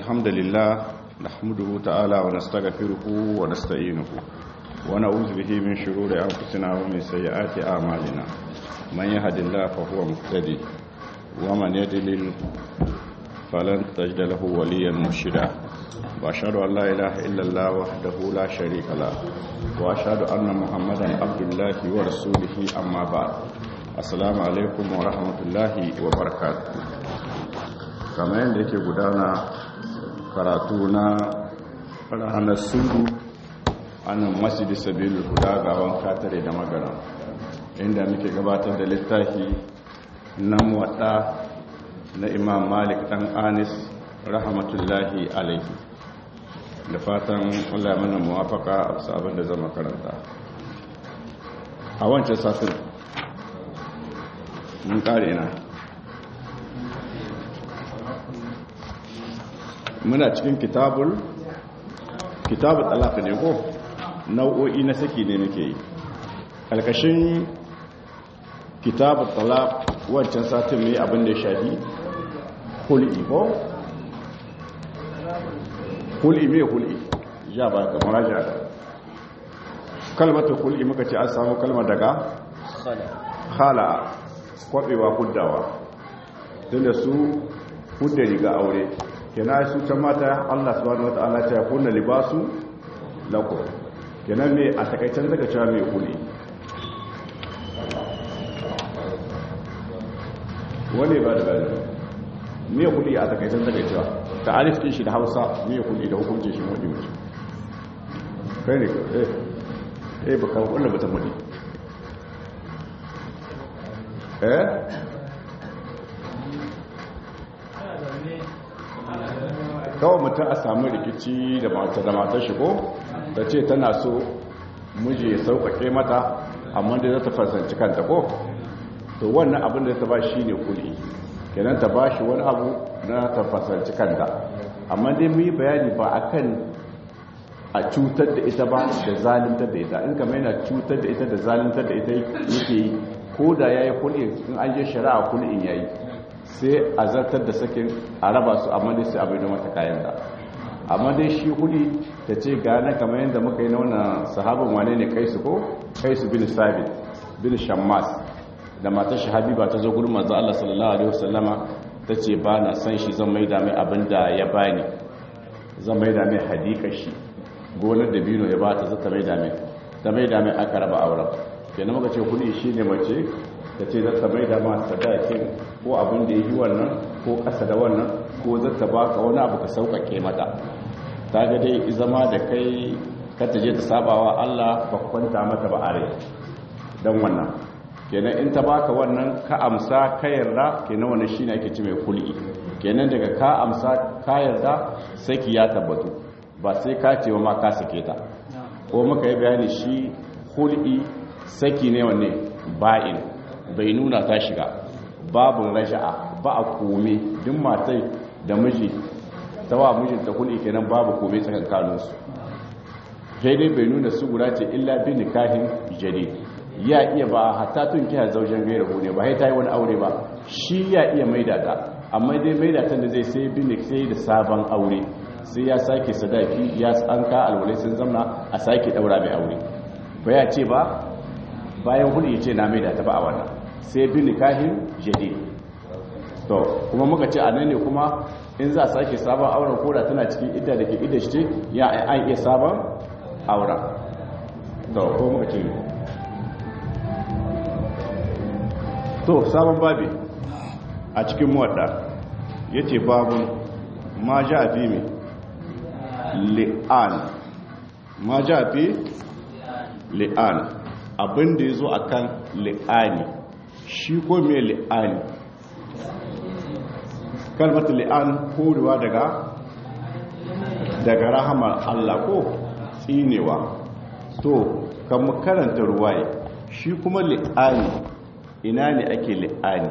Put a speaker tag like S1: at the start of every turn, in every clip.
S1: الحمد لله نحمده تعالى ونستغفره ونستعينه ونعوذ به من شرور أنفسنا ومن سيئات أعمالنا من يهد الله فهو مهتدي ومن يضلل فلن تجد له وليا مرشدا واشهد ان لا اله الا الله وحده لا شريك له واشهد ان محمدا عبد الله ورسوله اما بعد السلام عليكم ورحمه الله وبركاته kamar yadda yake gudana karatu na ranar sudu anan masjidi sabilu huda gawan katare da magana inda muke gabatar da littafi na muwadda na imam malik dan anis rahmatullahi alaihi da fatan allah mana muwafaka a sabon da zama karanta a wancan satin mun kare ina muna cikin kitabul kitabul talaka ne ko nau'o'i na saki ne muke yi kalkashin kitabul talak wancan satin mai abin da ya shafi hul'i ko? hul'i mai hul'i ya ba ka maraja kalmata hul'i muka ce an samu kalmar daga khala kwabewa huddawa tun da su hudda riga aure kena su can mata allah subhanahu wa ta'ala ta kunna libasu lako kenan ne a takaicen daga cewa mai hul'i wani ba da bada me kudi a takaitan takaicewa ta alifin shi da hausa me kudi da hukuncin shi wani mace kai ne eh eh ba kawo wanda ba ta mudi eh kawai mutum a samu rikici da mata da matar shi ko ta ce tana so miji ya sauƙaƙe mata amma da za ta fasanci kanta ko to wannan abin da ta ba shi ne kuli kenan ta ba shi wani abu na ta fasanci kanta amma dai mu yi bayani ba a kan a cutar da ita ba da zalimtar da ita in kama yana cutar da ita da zalimtar da ita yake yi ko da ya yi kuli in an je shari'a kuli'in ya yi sai a zartar da sakin a raba su amma dai sai abin da mata kayan da amma dai shi kuli ta ce gane kamar yadda muka yi na wannan sahabin wane ne kaisu ko kaisu bin sabit bin shammas da matar shi habiba ta zo gurin manzo Allah sallallahu alaihi wasallama tace ba na san shi zan maida mai abin da ya bani zan maida mai hadika shi gonar da bino ya bata zata maida mai ta maida mai aka raba auren kenan muka ce kudi shine mace tace zata maida ma sadakin ko abin da yi wannan ko kasa da wannan ko zata baka wani abu ka saukake mata ta ga dai zama da kai ka je ta sabawa Allah ba kwanta mata ba are dan wannan kenan in ta baka wannan ka amsa ka yarda kenan wannan shine ake ci mai kul'i kenan daga ka amsa ka yarda saki ya tabbatu ba sai ka ce ma ka sake ta ko muka yi bayani shi kul'i saki ne wanne ba'in bai nuna ta shiga babu raja'a ba a kome duk matai da miji ta wa mijinta kul'i kenan babu kome tsakankaninsu sai dai bai nuna su guda ce illa bi nikahin jadid ya iya ba hatta tun kiya zaujen gaira ne ba ta yi wani aure ba shi ya iya maida ta amma dai maida ta da zai sai bin sai da sabon aure sai ya sake sadaki ya an ka alwale sun zamna a sake daura mai aure ba ya ce ba bayan hudu ya ce na maida ta ba a wannan sai bin nikahin jadid to kuma muka ce a nan ne kuma in za a sake sabon auren koda tana cikin idda da ke idda shi ce ya an iya sabon auren to ko muka ce to sabon babi a cikin muwadda ya ce babu ma ja fi mai li'an ma ja fi li'an abinda ya zo a kan li'ani shi ko mai li'ani kalmata li'an korewa daga daga rahamar Allah ko tsinewa to kan karanta ruwaye shi kuma li'ani ina ne ake li'ani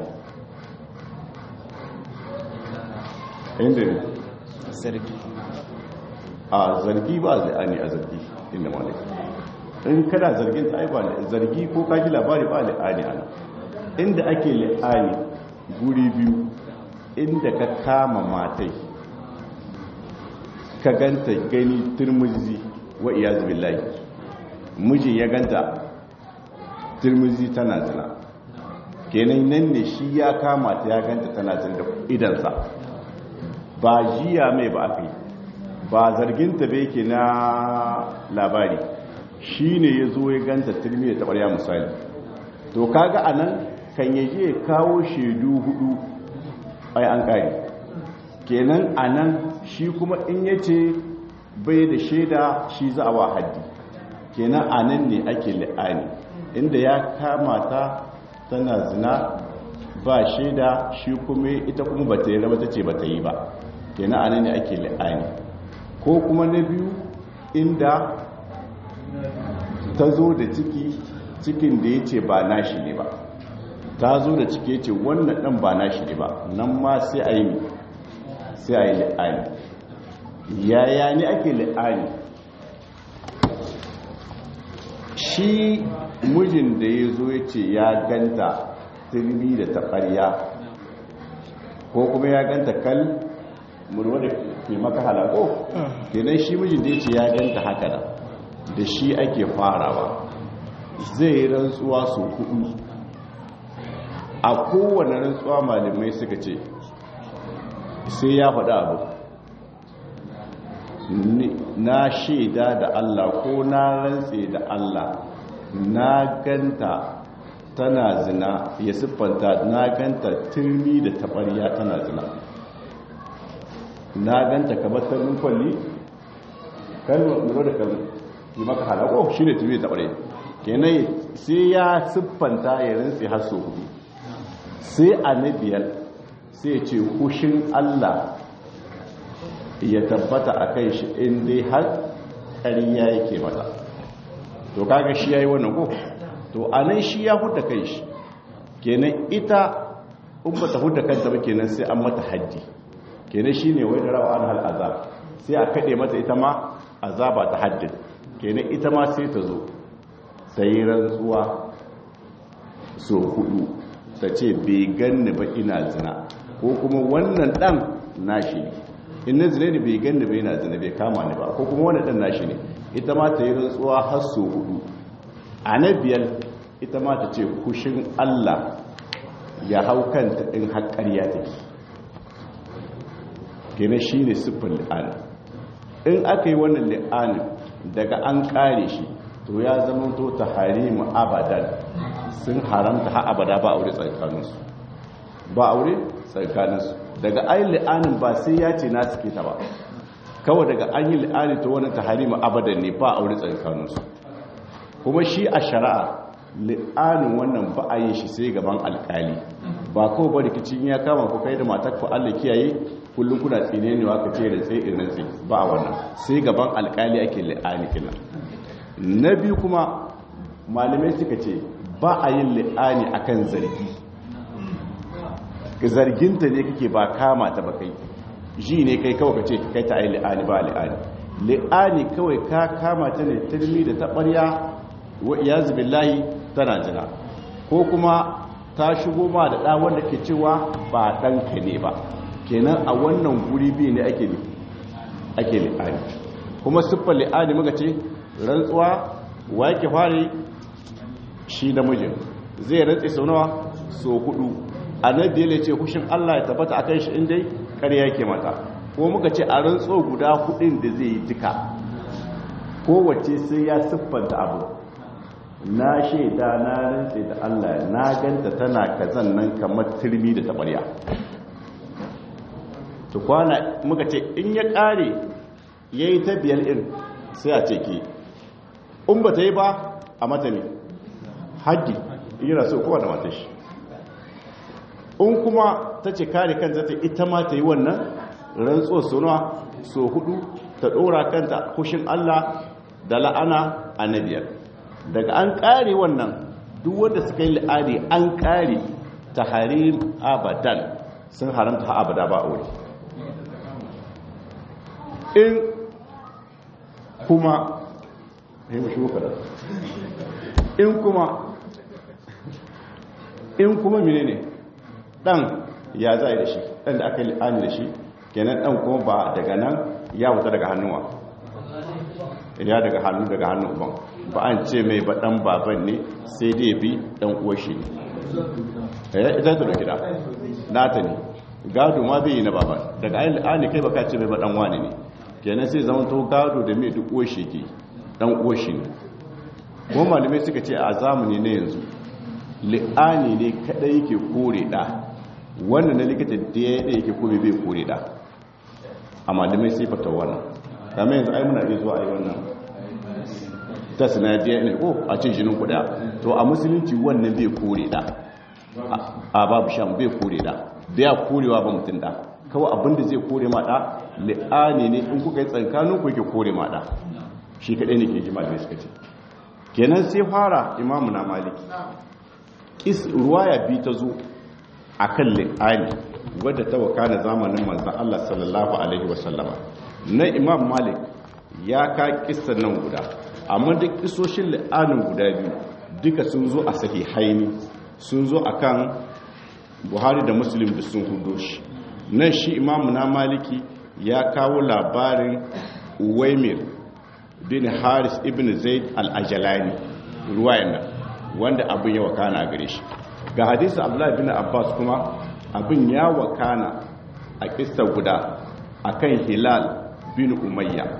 S1: inda ne
S2: zargi
S1: a zargi ba li'ani a zargi inda malaka in kana zargin ta ba zargi ko kaji labari ba li'ani ana inda ake li'ani guri biyu inda ka kama matai ka ganta gani turmuzi wa iyaz billahi mijin ya ganta turmuzi tana zina kenan nan ne shi ya kama ta ya ganta tana zina da idansa ba jiya mai ba aka yi ba zarginta bai ke na labari shi ne ya zo ya ganta turmi da taɓarya misali to kaga a nan kan yaje ya kawo shaidu hudu ai an ƙari kenan a nan shi kuma in ya ce bai da shaida shi za a wa haddi kenan a nan ne ake li'ani inda ya kama ta tana zina ba shaida shi kuma ita kuma ba ta yi raba ta ce ba ta yi ba kenan a nan ne ake li'ani ko kuma na biyu inda ta zo da ciki cikin da ya ce ba nashi ne ba ta zo da ciki ya ce wannan ɗan ba nashi ne ba nan ma sai a yi sai a yi li'ani yaya ne ake li'ani shi mijin da ya zo ya ce ya ganta turmi da taɓarya ko kuma ya ganta kal murwa da ke maka halako kenan shi mijin da ya ce ya ganta haka da da shi ake farawa zai yi rantsuwa su hudu a kowane rantsuwa malamai suka ce sai ya faɗa abu na shaida da Allah ko na rantse da Allah na ganta tana zina ya siffanta na ganta turmi da tabariya tana zina na ganta kamar turmin kwalli kalmar lura da kalmar yi maka halako shi ne turmi da tabariya kenan sai ya siffanta ya rantse har so hudu sai a na biyar sai ce hushin Allah ya tabbata a kai shi inda har ƙariya yake mata to kaga shi ya yi wannan ko to a nan shi ya huda kai shi kenan ita in ba ta huda kanta ba kenan sai an mata haddi kenan shi ne wai da rawa an hal azab sai a kaɗe mata ita ma azaba ta haddin kenan ita ma sai ta zo ta yi rantsuwa so hudu ta ce bai ganni ba ina zina ko kuma wannan dan nashi ne in na zina ne bai ganni ba ina zina bai kama ni ba ko kuma wannan dan nashi ne ita ma ta yi rantsuwa har so hudu a na biyar ita ma ta ce kushin Allah ya hau kanta in haƙƙarya take kenan shi ne siffin li'ani in aka yi wannan li'anin daga an ƙare shi to ya zama to ta harimu abadan sun haramta ha abada ba aure tsakaninsu ba aure tsakaninsu daga ayin li'anin ba sai ya ce na suke ta ba kawai daga an yi li'ani ta wani ta harimu abadan ne ba aure tsakaninsu kuma shi a shari'a li'anin wannan ba a yi shi sai gaban alkali ba kawai ba rikicin ya kama ku kai da matar ku Allah kiyaye kullum kuna tsine ne ka ce da tsaye irin tsaye ba wannan sai gaban alkali ake li'ani kina na biyu kuma malamai suka ce ba a yin li'ani akan zargi zarginta ne kake ba kama ta ba kai ji ne kai kawai ka ce kai ta yi li'ani ba li'ani li'ani kawai ka kama ta ne turmi da taɓarya wa iyazu billahi tana jina ko kuma ta shigo ma da ɗa wanda ke cewa ba ɗanka ne ba kenan a wannan guri biyu ne ake ake li'ani kuma siffar li'ani muka ce rantsuwa wa yake fare shi namijin zai rantsi sau nawa so hudu annabi ya ce hushin Allah ya tabbata akan shi inda ƙarya yake mata ko muka ce a rantso guda hudin da zai yi duka kowace sai ya siffanta abu na shaida na rantse da Allah na ganta tana kazan nan kamar turmi da tabarya to kwana muka ce in ya kare yayi ta biyar in sai a ce ki in ba ta yi ba a mata ne haddi yana so kowa da matashi in kuma ta ce kare kanta ta ita ma ta yi wannan rantsuwar sonuwa so hudu ta dora kanta kushin Allah da la'ana a na biyar daga an kare wannan duk wanda suka yi la'adi an kare ta harim abadan sun haramta abada ba a wuri in kuma in kuma in kuma mene ne dan ya za da shi dan da aka yi la'ani da shi kenan dan kuma ba daga nan ya wuta daga hannuwa ya daga hannu daga hannun uban ba an ce mai ba dan baban ne sai dai bi dan uwar shi eh ita ta da gida nata ne gado ma bai yi na baban daga ainihin kai baka ce mai ba dan wani ne kenan sai zama to gado da mai duk uwar shi ke dan uwar shi ne ko malamai suka ce a zamani na yanzu li'ani ne kadai yake kore da wannan na likita da ya yake kore bai kore da a malamai sai fata wannan kama yanzu ai muna iya zuwa a yi wannan ta sinadiyar ne ko a cin jinin kuda to a musulunci wannan bai kore da a babu shan bai kore da bai korewa ba mutum da kawai abinda zai kore ma da li'ani ne in kuka yi tsankanin ku yake kore ma da shi kadai ne ke ji malamai suka ce kenan sai fara imamu na maliki is ruwaya bi ta zo a kan li'ani wadda ta wakana zamanin manzan Allah sallallahu alaihi wasallama na imam malik ya ka kissa nan guda amma duk kisoshin li'anin guda biyu duka sun zo a sahihaini sun zo a kan buhari da muslim da sun hudo shi nan shi imamu na maliki ya kawo labarin uwaimir bin haris ibn zaid al-ajalani ruwayan nan wanda abin ya wakana gare shi ga hadisi abdullahi bin abbas kuma abin ya wakana a kista guda akan hilal bin umayya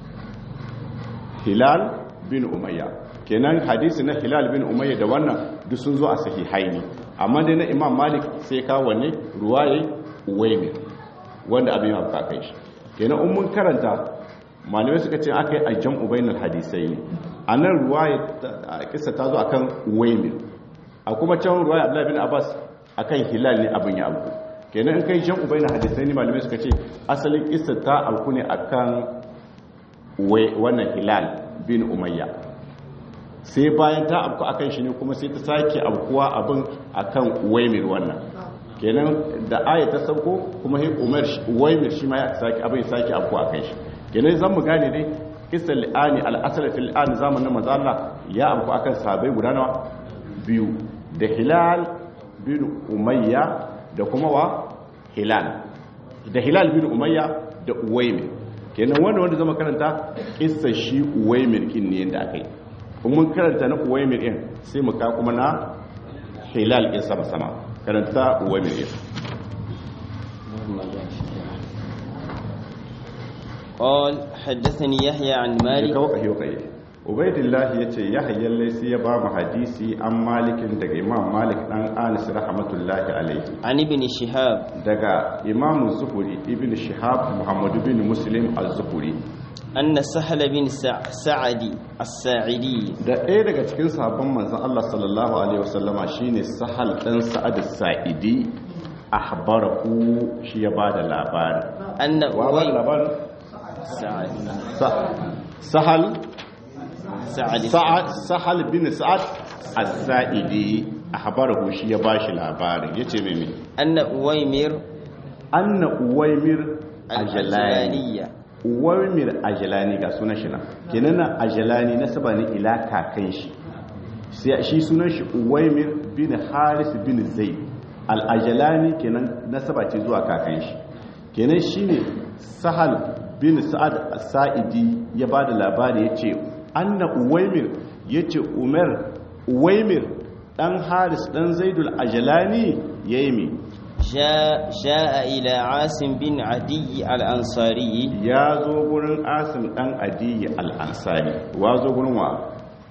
S1: hilal bin umayya kenan hadisi na hilal bin umayya da wannan duk sun zo a sahihaini amma dai na imam malik sai ka wanne ruwaye uwaimir wanda abin ya wakana kai shi kenan in mun karanta malamai suka ce aka yi ajiyar ubainar hadisai ne a nan ruwaya kisa ta zo akan waimir a kuma can ruwaya abdullahi bin abbas akan hilal ne abin ya abu kenan in kai jan ubainar hadisai ne malamai suka ce asalin kisa ta alku ne akan wannan hilal bin umayya sai bayan ta abku akan shi ne kuma sai ta sake abkuwa abin akan waimir wannan kenan da aya ta sauko kuma umar waimir shi ma ya sake abin sake abkuwa akan shi kenan zan mu gane dai kisan li'ani al'asar fil li'ani zamanin mazala ya amku akan sabai guda nawa biyu da hilal bin umayya da kuma wa hilal da hilal bin umayya da uwaimir kenan wanda wanda zama karanta kisan shi uwaimir kin ne yadda aka yi kuma mun karanta na uwaimir din sai mu ka kuma na hilal din sama sama karanta uwaimir din
S2: قال حدثني يحيى عن مالك
S1: ubaidillah ya ce yahya laisi ya ba mu hadisi an malikin daga imam malik dan anis rahmatullahi alaihi
S2: عن ابن شهاب
S1: daga imam zuhuri ibn shihab muhammadu bin muslim az-zuhuri
S2: أن سهل بن سع- سعد الساعدي
S1: da ɗaya daga cikin sabon manzon Allah sallallahu alaihi wasallama shine sahal dan sa'ad as-sa'idi ahbarahu shi ya bada labari
S2: أن
S1: wa ba
S2: أوي
S1: labarin
S2: سعد
S1: Sa- sahal
S2: سعد
S1: sa'ad sahal bin sa'ad as-sa'idi ahbarahu shi ya bashi labarin yace me me
S2: أن أويمر
S1: anna uwaymir ajalani
S2: الأجلانية
S1: uwaymir ajalani ga sunan shi nan kenan na ajalani nasaba ne ila kakan shi sai shi sunan shi uwaymir bin haris bin zaid al-ajalani kenan nasaba ce zuwa kakan shi kenan shine sahal bin sa'ad as-sa'idi ya bada labari yace anna uwaymir yace umar uwaymir dan haris dan zaidul ajalani yayi mi
S2: جاء, جاء إلى عاصم بن عدي الأنصاري
S1: ya zo gurin asim dan adiyi al'ansari wa zo gurin wa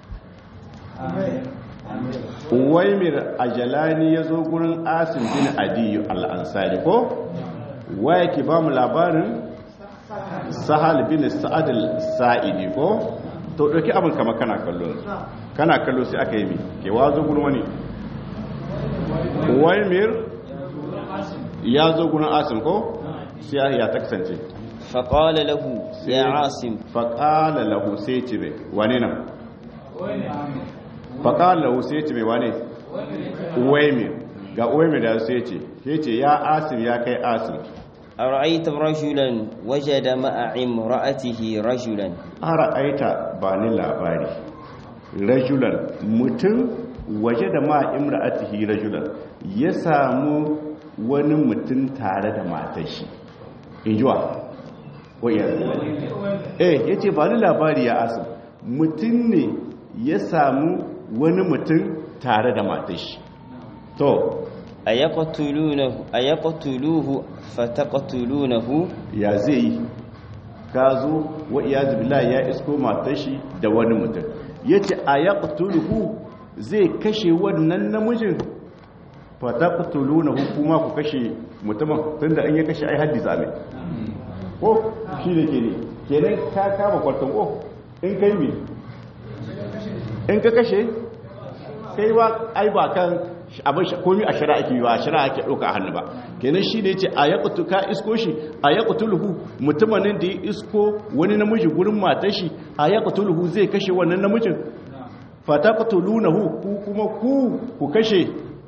S1: uwaimir ajalani ya zo gurin asim bin adiyi al'ansari ko wa yake ba mu labarin sahal bin sa'ad al-sa'idi ko to ɗauki abin kama kana kallo kana kallo sai aka yi mi ke wa zo gurin wani uwaimir ya zo gurin asim ko sai ya ta kasance
S2: فقال له يا عاصم
S1: faƙala lahu sai ce mai wane nan faƙala lahu sai ce mai wane uwaimir ga uwaimir da sai ce ke ce ya asim ya kai asim
S2: أرأيت رجلا وجد مع امرأته رجلا
S1: ara aita ba ni labari rajulan mutum waje da ma imra'atihi rajulan ya samu wani mutum tare da matar shi injuwa wayar eh yace ba ni labari ya asim mutum ne ya samu wani mutum tare da matashi to
S2: ayaqtulunahu ayaqtuluhu fataqtulunahu
S1: ya zai yi ka zo wa iyazu billahi ya isko matashi da wani mutum yace ayaqtuluhu zai kashe wannan namijin fataqtulunahu kuma ku kashe mutumin tunda an ya kashe ai haddi zame ko shi ne ke ne kenan ka kama kwartan ko in kai mi in ka kashe kai ba ai ba kan abin komi a shari'a ake yi ba a shari'a ake ɗauka a hannu ba kenan shi ne ce a ya ka isko shi a ya luhu mutumanin da ya isko wani namiji gurin matar shi a ya luhu zai kashe wannan namijin fata qatulunahu ku kuma ku ku kashe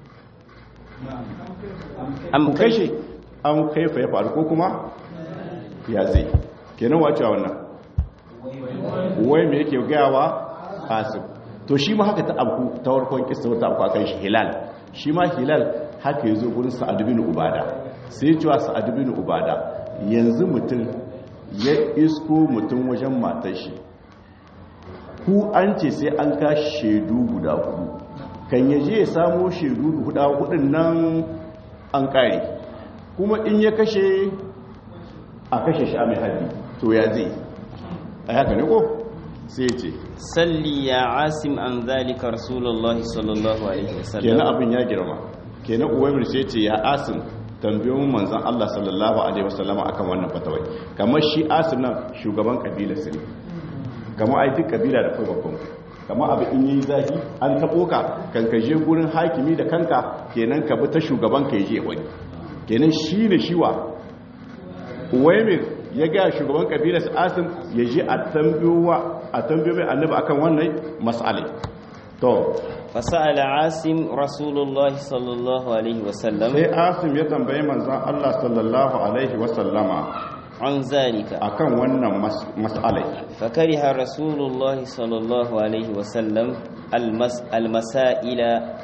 S2: am
S1: ku kashe an kaifa ya faru ko kuma ya zai kenan wacewa wannan wai me yake gayawa asib to shi ma haka ta abu ta warkon kisa wata abu akan shi hilal shi ma hilal haka ya zo gurin sa'ad bin ubada sai ya cewa sa'ad bin ubada yanzu mutum ya isko mutum wajen matar shi ku an ce sai an ka shaidu guda hudu kan yaje ya samo shaidu guda hudun nan an kare kuma in ya kashe a kashe shi a mai haddi to ya zai a haka ne ko sai ce
S2: salli ya asim an zalika rasulullahi sallallahu alaihi wasallam
S1: kenan abin ya girma kenan uwaimir sai ce ya asim tambayoyin manzan Allah sallallahu alaihi wasallama akan wannan fatawai kamar shi asim nan shugaban kabila su ne kamar ai duk kabila da kai babban kamar abu in yi zafi an taɓo ka kan ka je gurin hakimi da kanka kenan ka bi ta shugaban ka je wani kenan shi ne shiwa uwaimir ya ga shugaban kabila su asim ya je a tambayowa a tambayo mai annabi akan wannan mas'alai to
S2: فسأل عاصم رسول الله صلى الله عليه وسلم
S1: sai asim ya tambayi manzan Allah sallallahu alaihi wasallama
S2: عن ذلك
S1: akan wannan mas- mas'alai
S2: فكره رسول الله صلى الله عليه وسلم المس المسائل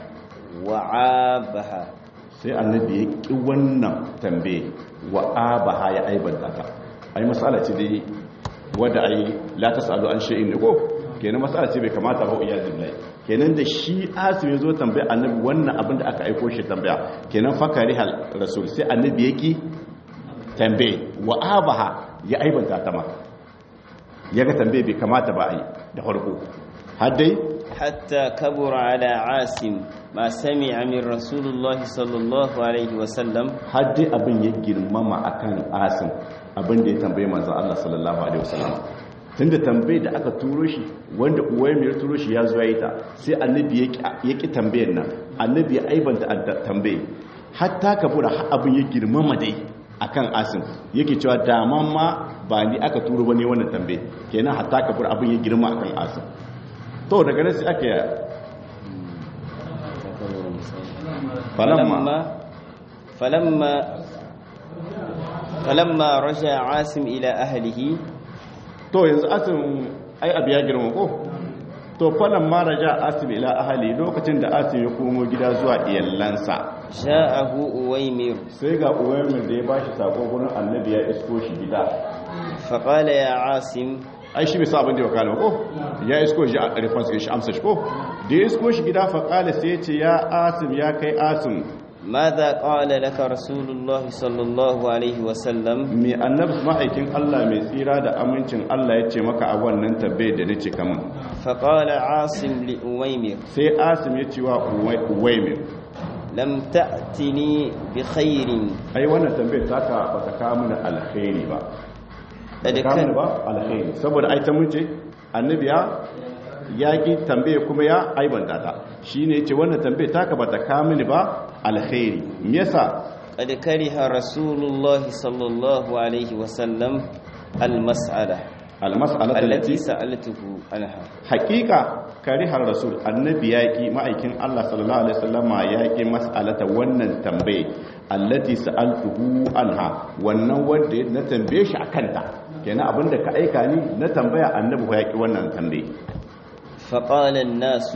S2: وعابها
S1: sai annabi ya ƙi wannan tambaye wa abaha ya aibanta ta ai mas'ala ce dai wadda ai la tasalu an shay'in ne ko kenan mas'ala ce bai kamata ba iya billahi kenan da shi asim ya zo tambaya annabi wannan abin da aka aiko shi tambaya kenan fakari hal rasul sai annabi ya ƙi tambaye wa abaha ya aibanta ta ma ya ga tambaye bai kamata ba ai da farko har dai
S2: حتى كبر على عاصم ما سمع من رسول الله صلى الله عليه وسلم
S1: har dai abin ya girmama akan asim abin da ya tambaye manzon Allah sallallahu alaihi wasallam tunda tambaye da aka turo shi wanda uwaye turo shi ya zo ya yi ta sai annabi ya ki- ya ki tambayar nan annabi ya aibanta adda- tambaye hatta kabura har abin ya girmama dai akan asim yake cewa daman ma ba ni aka turo bane wannan tambaye kenan hatta kabura abin ya girma akan asim to daga nan sai aka yi
S2: فلما فلما فلما رجع عاصم إلى أهله
S1: to yanzu asim ai abu ya girma ko to falan ma raja asim ila ahali lokacin da asim ya komo gida zuwa iyalansa
S2: جاءه أويمر
S1: sai ga uwaimin da ya bashi sako gurin annabi ya isko shi gida
S2: فقال يا عاصم
S1: ai shi bai sa abin da ya kana ko ya isko shi a response shi amsa shi ko da ya isko shi gida fa kala sai ya ce ya asim ya kai asim
S2: ماذا قال لك رسول الله صلى الله عليه وسلم
S1: me annabi ma'aikin Allah mai tsira da amincin Allah ya ce maka a wannan tabbai da nace kaman
S2: فقال عاصم لأويمر
S1: sai asim ya ce wa uwaimin
S2: لم تأتني بخير
S1: ai wannan tambayar taka ba ta kawo mana alkhairi ba
S2: da
S1: ta kawo mana ba alkhairi saboda ai ta mun ce annabi ya ya ki tambaye kuma ya aibanta ta shine yace wannan tambayar taka ba ta kawo mini ba alkhairi me yasa
S2: قد كره رسول الله صلى الله عليه وسلم المسألة
S1: almas'alatu
S2: التي
S1: allati
S2: سألته عنها
S1: haqiqa karihar rasul annabi yaki ma'aikin Allah sallallahu alaihi wasallama yaki mas'alata wannan tambaye allati sa'altuhu anha wannan wanda na tambaye shi akan ta kenan abinda ka aika ni na tambaya annabi ko yaki wannan tambaye
S2: فقال الناس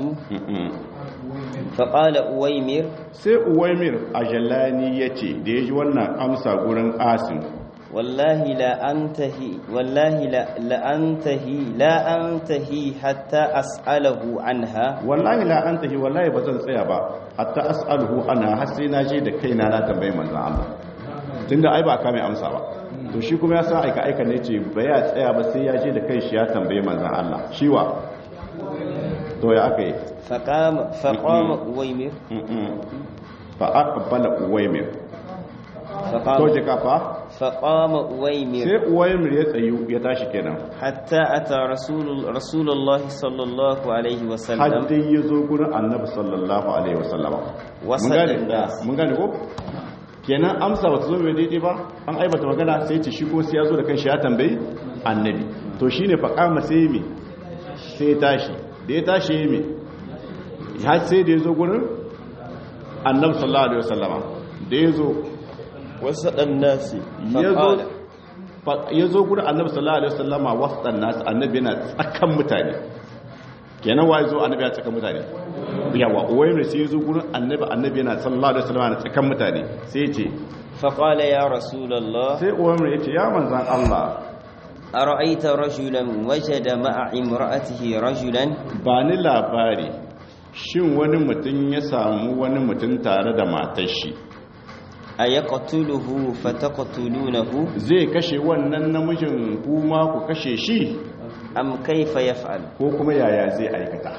S2: فقال أويمر
S1: sai uwaimir a jalani ya ce da ya ji wannan amsa gurin asim
S2: wallahi la antahi wallahi la la antahi la antahi hatta as'alahu anha
S1: wallahi la antahi wallahi ba zan tsaya ba hatta as'aluhu ana har sai na je da kaina na tambaye manzon Allah tunda ai ba ka mai amsa ba to shi kuma ya san aika aika ne ce ba ya tsaya ba sai ya je da kai shi ya tambaye manzon Allah shiwa to ya aka yi
S2: faqama faqama uwaymir
S1: fa aqbala uwaymir to
S2: faqama
S1: je ka fa
S2: faqama uwaymir
S1: sai uwaymir ya tsayu ya tashi kenan
S2: hatta ata rasul rasulullah sallallahu alaihi
S1: har
S2: wasallam
S1: dai ya zo gurin annabi sallallahu alaihi wasallama mun
S2: Wasallan
S1: gane
S2: nas.
S1: mun gane ko kenan amsa ba ta zo mai daidai ba an aibata magana sai ce shi ko sai ya zo da kanshi ya tambayi annabi to shine fa kama sai me sai ya tashi da ya tashi ya me har sai da ya zo gurin annabi sallallahu alaihi wasallama da ya zo
S2: wasadan nasi
S1: ya zo fa- ya zo gurin annabi sallallahu alaihi wasallama wasan nasu annabi yana tsakan mutane kenan wa zo annabi ya tsakan mutane yawa uwaimu sai ya zo gurin annabi annabi yana sallallahu alaihi wasallama na tsakan mutane sai ya ce
S2: فقال يا رسول الله
S1: sai uwaimu ya ce ya manzan Allah
S2: أرأيت رجلا وجد مع امرأته رجلا
S1: ba ni labari shin wani mutum ya samu wani mutum tare da matar shi
S2: أيقتله فتقتلونه
S1: zai kashe wannan namijin kuma ku kashe shi
S2: أم كيف يفعل
S1: ko kuma yaya zai aikata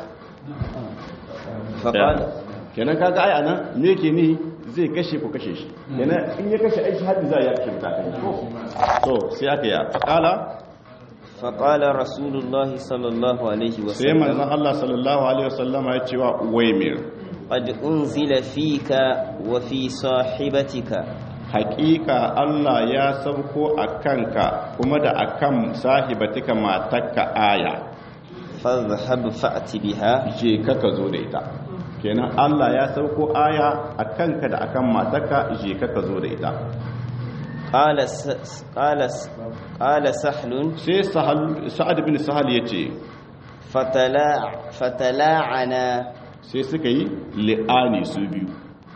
S2: فقال
S1: kenan kaga ai anan me yake ni zai kashe ku kashe shi kenan in ya kashe aiki haddi za ya kashe mutane to sai aka ya faqala
S2: فقال رسول الله صلى الله عليه
S1: sai manzon
S2: وسلم
S1: Allah sallallahu alaihi wasallama ya ce wa Uwaymir
S2: قد أنزل فيك وفي صاحبتك
S1: haƙiƙa Allah ya sauko a kanka kuma da akan sahibatika matakka aya
S2: فاذهب فأت بها
S1: je ka ka zo da ita kenan Allah ya sauko aya a kanka da akan matakka je ka ka zo da ita
S2: قال س... قال س... قال سهل
S1: sai Sahal- sa'ad bin sahal ya ce
S2: فتلا فتلاعنا
S1: sai suka yi li'ani su biyu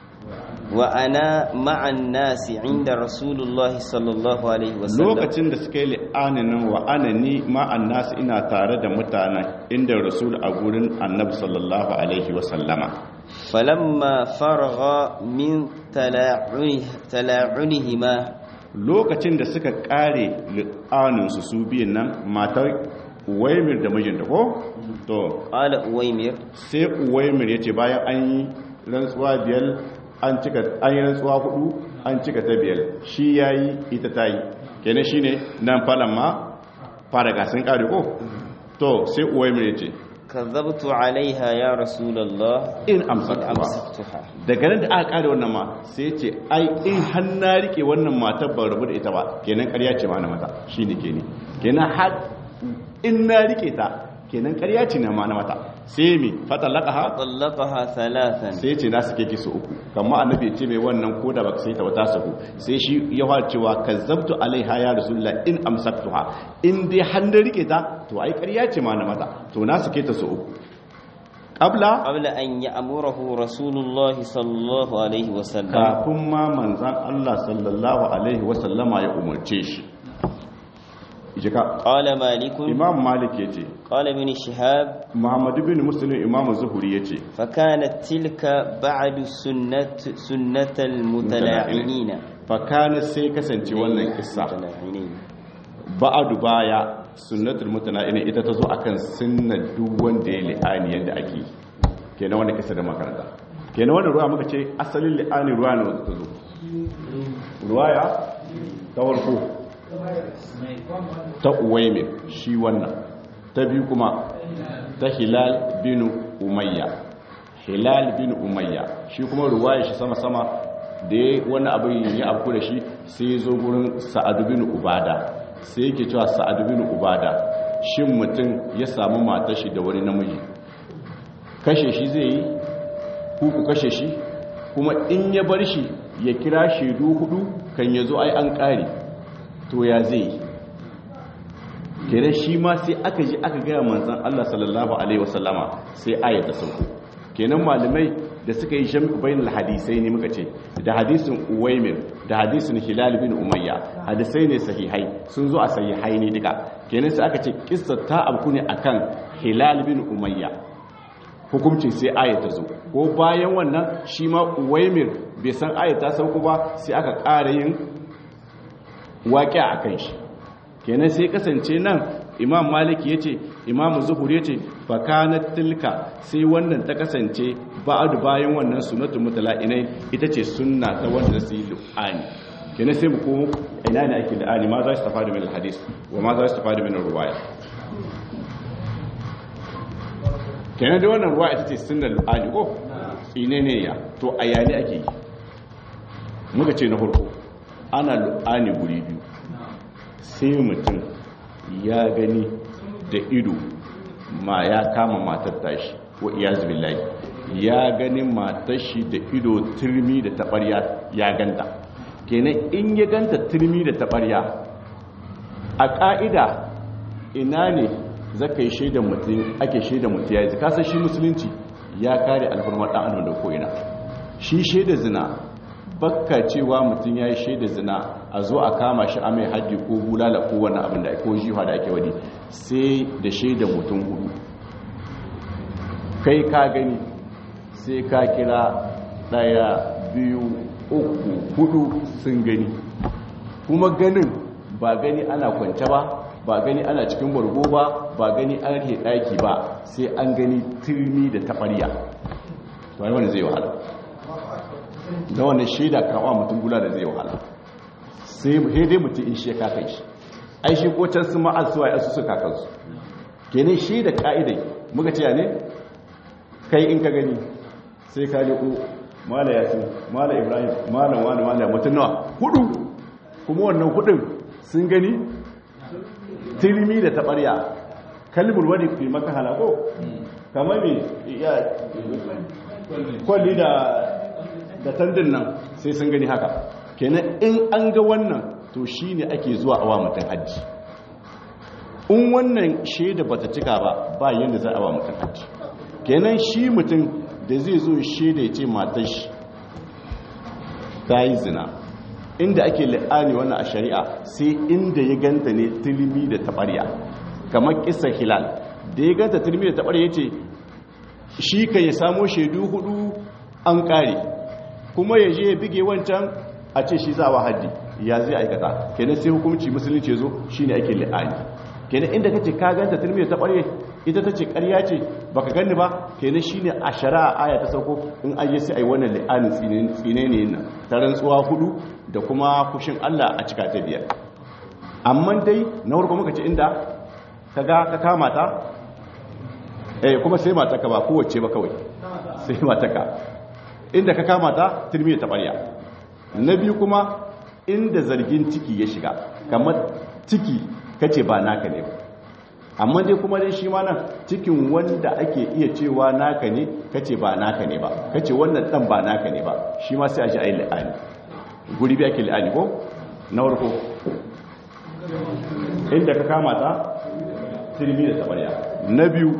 S2: وأنا مع الناس عند رسول الله صلى الله عليه وسلم
S1: lokacin da suka yi li'anin nan wa ana ni ma'an nasu ina tare da mutanen inda rasul a gurin annabi sallallahu alaihi wasallama
S2: فلما فرغ من تلاعنه تلاعنهما
S1: lokacin da suka kare li'aninsu su biyun nan matar uwaimir da mijinta ko to
S2: قال أويمر
S1: sai uwaimir ya ce bayan an yi rantsuwa biyar an cika an yi rantsuwa hudu an cika ta biyar shi ya yi ita ta yi kenan shi ne nan falon ma fara gasin kare ko to sai uwaimir ya ce
S2: كذبت عليها يا رسول الله
S1: in
S2: إن
S1: amsatuwa
S2: أمسكتها
S1: daga nan da aka kare wannan ma sai ce ai in har na rike wannan matar ban rabu da ita ba kenan ƙarya ce ma na mata shi ne ke ne kenan har in na rike ta kenan ƙarya ce na ma na mata sai mi fatalaka ha
S2: طلقها ثلاثا
S1: sai ce na suke kisu uku kamar annabi ya ce mai wannan ko da baka sai ta wata saku sai shi ya fara cewa kazzabtu alaiha ya rasulullah in amsaktuha in dai har na rike ta to ai ƙarya ce ma na mata to na suke ta su uku qabla
S2: قبل أن يأمره رسول الله صلى الله عليه وسلم
S1: kafin ma manzan Allah sallallahu Alaihi wasallama ya umarce shi jika
S2: قال مالك
S1: imam malik ya ce
S2: قال ابن شهاب
S1: muhammadu bin musulun imam zuhuri ya ce
S2: فكانت تلك بعد سنة سنة المتلاعنين
S1: fakana sai kasance wannan kissa
S2: المتلاعنين
S1: ba'adu baya sunnatul mutana'ina ita ta zo akan sunnar duk wanda ya li'ani yadda ake kenan wanda kissa da makaranta kenan wanda ruwa muka ce asalin li'ani ruwa ne wanda ta zo ruwaya ta farko ta uwaimir shi wannan ta biyu kuma ta hilal bin umayya hilal bin umayya shi kuma ruwaya shi sama-sama da ya wani abu ya abu da shi sai ya zo gurin sa'adu bin ubada sai yake cewa sa'adu bin ubada shin mutum ya samu matar shi da wani namiji kashe shi zai yi ku kashe shi kuma in ya bar shi ya kira shaidu hudu kan ya zo ai an kare to ya zai yi kere shi ma sai aka ji aka gaya manzan Allah sallallahu alaihi wasallama sai ayata sauko kenan malamai da suka yi jam'u bainal hadisai ne muka ce da hadisin uwaimir da hadisin hilal bin umayya hadisai ne sahihai sun zo a sahihai ne duka kenan sai aka ce kissa ta abku ne akan hilal bin umayya hukuncin sai aya ta zo ko bayan wannan shi ma uwaimir bai san aya ta sauko ba sai aka ƙara yin waƙi a kan shi kenan sai kasance nan imam maliki ya ce imam zuhur ya ce fakanat tilka sai wannan ta kasance ba'adu bayan wannan sunatu mutala'inai ita ce sunna ta wanda su yi lu'ani kenan sai mu komo ina ne ake lu'ani ma za su tafa da min hadis wa ma za su tafa da min ruwaya kenan da wannan ruwa ita ce sunnar lu'ani ko tsine ne ya to a yani ake yi muka ce na farko ana lu'ani guri biyu sai mutum ya gani da ido ma ya kama matar tashi wa iyazu billahi ya gani matar shi da ido turmi da tabarya ya ganta kenan in ya ganta turmi da tabarya a ka'ida ina ne zaka yi shaidan mutum ake shaidan mutum ya yi kasar shi musulunci ya kare alfarmar ɗan adam da ko'ina shi shaida zina bakka cewa mutum ya yi shaida zina a zo a kama shi a mai haddi ko bulala ko wani abin da ko jiwa da ake wani sai da shaida mutum hudu kai ka gani sai ka kira daya biyu uku hudu sun gani kuma ganin ba gani ana kwance ba ba gani ana cikin bargo ba ba gani an rike daki ba sai an gani turmi da taɓarya wani wani zai wahala da wannan shaida kawo mutum gula da zai wahala sai dai mutum in shi ya kakan shi ai shi ko can sun ma'al suwa ya su su kakansu kenan shi da ka'idai muka ce ne kai in ka gani sai ka liku mala yasin mala ibrahim mala wani mala mutum nawa hudu kuma wannan hudun sun gani tilmi da taɓarya kalmar wani fi maka halako kamar mai ya kwalli da da tandin nan sai sun gani haka kenan in an ga wannan to shi ne ake zuwa awa mutum hajji in wannan shaida ba ta cika ba ba yadda za a wa mutum hajji kenan shi mutum da zai zo shaida ya ce matar shi ta yi zina inda ake la'ani wannan a shari'a sai inda ya ganta ne tilmi da taɓarya kamar kisa hilal da ya ganta tilmi da taɓarya ya ce shi ka ya samo shaidu hudu an ƙare kuma ya je ya bige wancan a ce shi za wa haddi ya zai aikata kenan sai hukumci musulunci zo shine ake li'ani kenan inda kace ka ganta tilmi ta bare ita tace ƙarya ce baka ganni ba kenan shine a shari'a aya ta sauko in an yi sai ai wannan li'anin tsine tsine ne nan ta rantsuwa hudu da kuma kushin Allah a cika ta biyar amma dai na farko muka ce inda kaga ka kama ta eh kuma sai mata ka ba kowace ba kawai sai mata ka inda ka kama ta tilmi ta barya na biyu kuma inda zargin ciki ya shiga kamar ciki kace ba naka ne amma dai kuma dai shi ma nan cikin wanda ake iya cewa naka ne kace ba naka ne ba kace wannan dan ba naka ne ba shi ma sai a ji ayi la'ani guri bi ake la'ani ko na farko inda ka kama ta tilmi da tabarya na biyu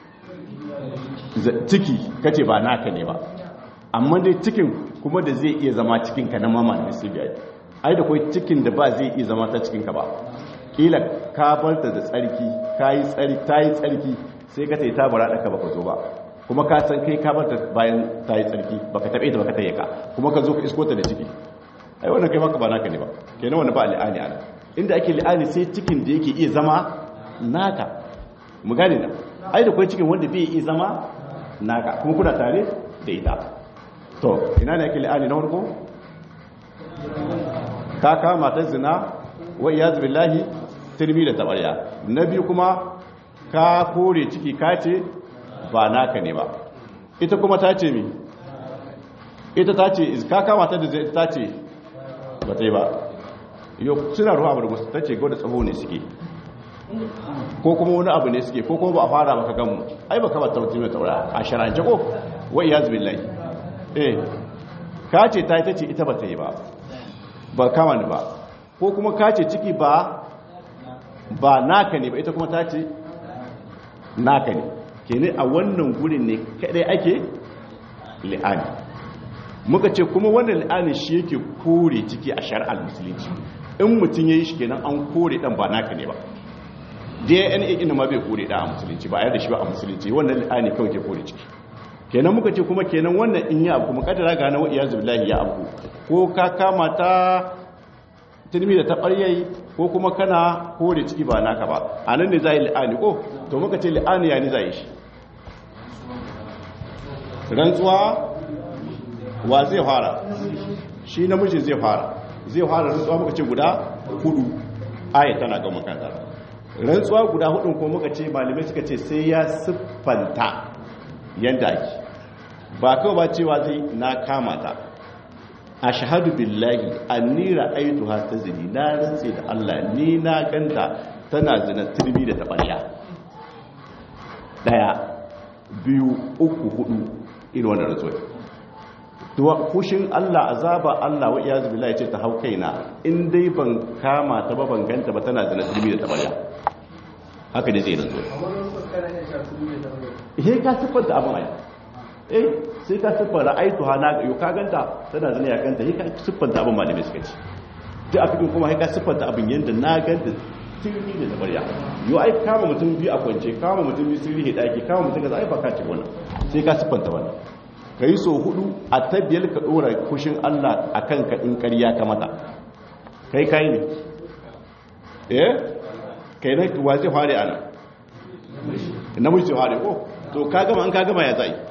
S1: ciki kace ba naka ne ba amma dai cikin kuma da zai iya zama cikinka na mama da sibiyar ai da kwai cikin da ba zai iya zama ta cikinka ba kila ka barta da tsarki ka yi tsarki ta yi tsarki sai ka tai ta bara da ka baka zo ba kuma ka san kai ka barta bayan ta yi tsarki baka taɓe ta baka taye ka kuma ka zo ka isko ta da ciki ai wannan kai maka ba naka ne ba kenan wannan ba li'ani ana inda ake li'ani sai cikin da yake iya zama naka mu gane na ai da kwai cikin wanda bai iya zama naka kuma kuna tare da ita to ina ne ake li'ani na farko ka kama ta zina wa iyaz billahi tirmi da tabarya na biyu kuma ka kore ciki ka ce ba naka ne ba ita kuma ta ce mi ita ta ce ka kama ta da zai ta ce ba ta yi ba yau suna ruwa abu da musu ta ce gwada tsaho ne suke ko kuma wani abu ne suke ko kuma ba a fara baka gamu ai ba ka ba ta mutum mai taura a sharance ko wa iyaz billahi eh ka ce ta ita ce ita ba ta yi ba ba kama ni ba ko kuma ka ce ciki ba ba naka ne ba ita kuma ta ce naka ne ke ne a wannan gurin ne kadai ake li'ani muka ce kuma wannan li'ani shi yake kore ciki a shari'ar musulunci in mutum ya yi shi kenan an kore dan ba naka ne ba dna ina ma bai kore da a musulunci ba a yadda shi ba a musulunci wannan li'ani kawai ke kore ciki kenan muka ce kuma kenan wannan in ya abu makadara ga na wa iyazu billahi ya abu ko ka kama ta tilmi da taɓaryai ko kuma kana kore ciki ba naka ba a nan ne za yi li'ani ko to muka ce li'ani ya ni za yi shi rantsuwa wa zai fara shi namiji zai fara zai fara rantsuwa muka ce guda hudu aya tana ga makanta rantsuwa guda hudun ko muka ce malamai suka ce sai ya siffanta yadda ake ba kawai ba cewa zai na kama ta a shahadu billahi anni ra'aytuha tazni na rantse da Allah ni na ganta tana zina turmi da tabarya daya biyu uku hudu irin wannan rantsuwa to kushin Allah azaba Allah wa iyaz billahi ce ta hau kaina in dai ban kama ta ba ban ganta ba tana zina turmi da tabarya haka ne zai rantsuwa eh ka siffanta abin ai eh sai ka siffanta aitu hana yau ka ganta tana zane ya ganta sai ka siffanta abin malamai suka ce duk a cikin kuma sai ka siffanta abin yadda na ganta sirri da tabariya yau ai kama mutum biyu a kwance kama mutum biyu sirri da daki kama mutum kaza ai ba ka ce wannan sai ka siffanta wannan kai so hudu a tabbiyar ka dora kushin Allah akan ka in ƙarya ka mata kai kai ne eh kai ne wa zai fare ana namiji fare ko to ka gama an ka gama ya zai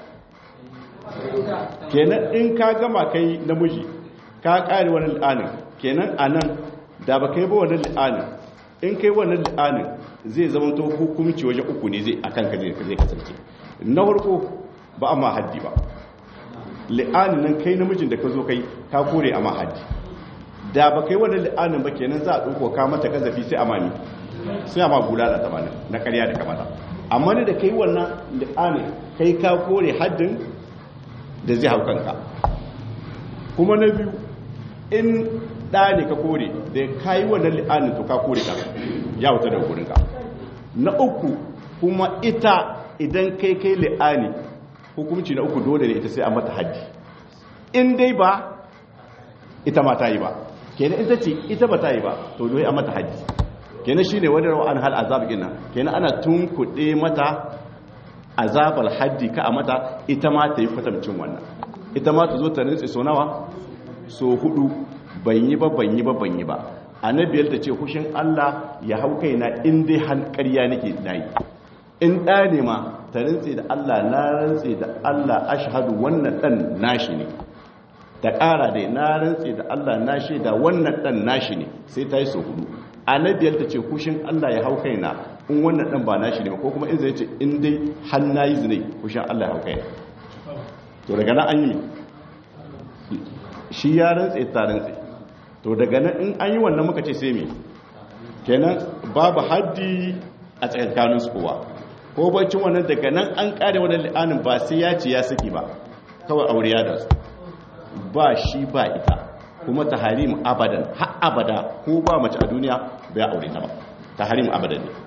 S1: kenan in ka gama kai namiji ka kare wani li'anin kenan a nan da ba kai ba wani li'anin in kai wani li'anin zai zama to hukumci waje uku ne zai akan ka zai kasance na farko ba a ma haddi ba li'anin nan kai namijin da ka zo kai ka kore a ma haddi da ba kai wani li'anin ba kenan za a ɗauko ka mata kazafi sai a mami sai a ma gula da tamanin na karya da kamata amma ne da kai wannan li'anin kai ka kore haddin da zai hau kanka kuma na biyu in ɗa ne ka kore da ka yi wannan li'anin to ka kore ka ya wuta daga gurinka na uku kuma ita idan kai kai li'ani hukumci na uku dole ne ita sai a mata haddi in dai ba ita ma ta yi ba kenan ita ce ita ba ta yi ba to dole a mata haddi kenan shine wani rawan hal azab gina kenan ana tunkuɗe mata azabar haddi ka a mata ita ma ta yi kwatamcin wannan ita ma ta zo ta nutse so nawa so hudu ban yi ba ban yi ba ban yi ba annabiyar ta ce hushin Allah ya hau kaina in dai har ƙarya nake nayi in ɗa ne ma ta rantse da Allah na rantse da Allah ashhadu wannan ɗan nashi ne ta ƙara dai na rantse da Allah na shaida wannan ɗan nashi ne sai ta yi so hudu annabiyar ta ce hushin Allah ya hau kaina in wannan dan ba nashi ne ko kuma in zai ce in dai har nayi zine kushin Allah ya hauka to daga nan an yi shi ya rantse ta rantse to daga nan in an yi wannan muka ce sai me kenan babu haddi a tsakankanin su kowa ko bacin wannan daga nan an kare wannan li'anin ba sai ya ce ya saki ba kawai aure ya da su ba shi ba ita kuma taharim abadan har abada ko ba mace a duniya bai aure ta ba taharim abadan ne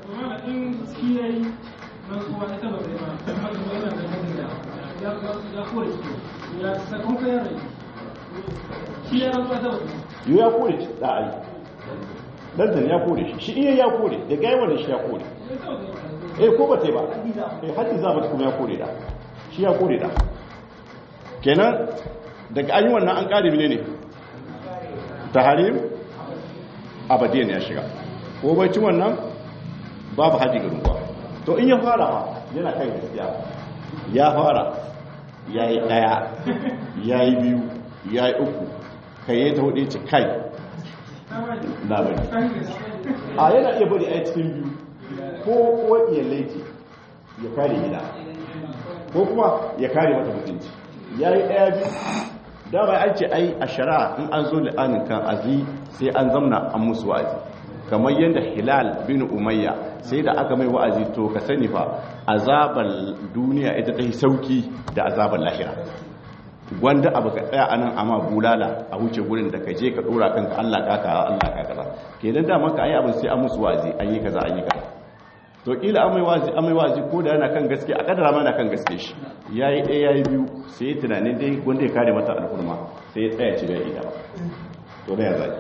S1: yi ya kore shi da ai dandan ya kore shi shi iya ya kore da gaiwa da shi ya kore eh ko ba ba eh haddi za ba kuma ya kore da shi ya kore da kenan daga an yi wannan an kare mine ne taharim abadiyan ya shiga ko bai ci wannan babu haji ga ruwa to in ya fara ma yana kan gaskiya ya fara ya yi ɗaya ya yi biyu ya yi uku kai ya ta hudu ce kai na bari a yana iya bari a cikin biyu ko kuwa iya laifi ya kare gida ko kuma ya kare mata mutunci ya yi ɗaya biyu dama an ce ai a shari'a in an zo li'anin kan azi sai an zamna an musu wa'azi kamar yadda hilal bin umayya sai da aka mai wa'azi to ka sani fa azabar duniya ita ta yi sauki da azabar lahira wanda abu ka tsaya anan amma bulala a wuce gurin da ka je ka dora kanka Allah ka ka Allah ka kaza kenan da maka ayi abin sai an musu wa'azi an yi kaza an yi kaza to kila amai wazi amai wazi ko da yana kan gaske a kadara ma yana kan gaske shi yayi ɗaya yayi biyu sai ya tunanin dai wanda ya kare mata al'urma sai ya tsaya ci da ida to da ya zai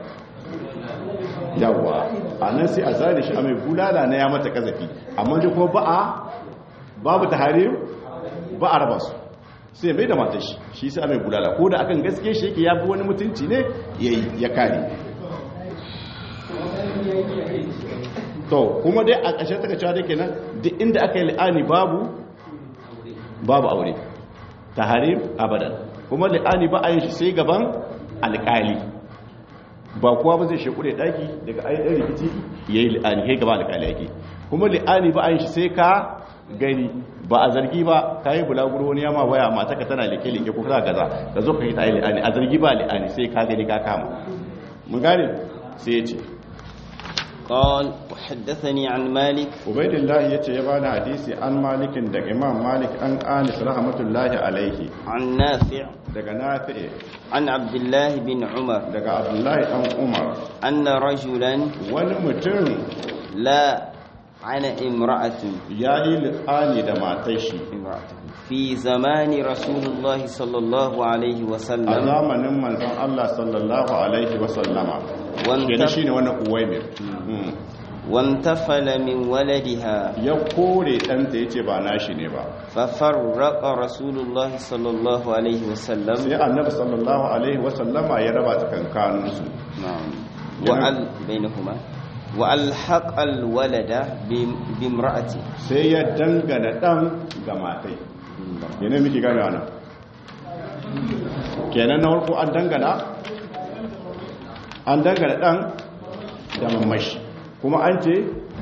S1: yawa a nan sai a zare shi a mai bulala na ya mata kazafi amma dai kuma ba a babu taharim ba a raba su sai mai da matar shi shi sai a mai bulala ko da akan gaske shi yake ya fi wani mutunci ne ya kare to kuma dai a ƙashe ta cewa dai kenan duk inda aka yi li'ani babu babu aure taharim abadan kuma li'ani ba a yin shi sai gaban alƙali ba kuwa ba zai shekure daki daga ayyukan rikici ya yi li'ani kai gaban alƙali yake kuma li'ani ba a yin shi sai ka gani ba a zargi ba ka yi bulaguro wani yama waya mata ka tana leke-leke ko kana gaza ka zo ka yi ta yi li'ani a zargi ba li'ani sai ka gani ka kama mun gane sai ya ce
S2: قال وحدثني عن مالك
S1: عبيد الله yace ya bani hadisi an malikin daga imam malik an anis rahmatullahi alaihi
S2: عن نافع
S1: daga nafi
S2: عن عبد الله بن عمر
S1: daga abdullahi dan umar
S2: أن رجلا
S1: wani mutum
S2: لا عن امرأة
S1: ya yi li'ani da matar shi
S2: امرأة في زمان رسول الله صلى الله عليه
S1: a
S2: وسلم
S1: zamanin manzon Allah sallallahu alaihi wa sallama kenan
S2: وانتف
S1: shine wannan uwaimir Mm.
S2: وانتفل من ولدها
S1: ya kore ɗanta ya ce ba nashi ne ba
S2: ففرق رسول الله صلى الله عليه وسلم
S1: sai annabi sallallahu alaihi wa sallama ya raba tsakankaninsu
S2: نعم وأل بينهما وألحق الولد بم- بامرأته
S1: sai ya dangana ɗan ga matai yana miki gane wannan kenan na farko an dangana an dangana ɗan da mamashi kuma an ce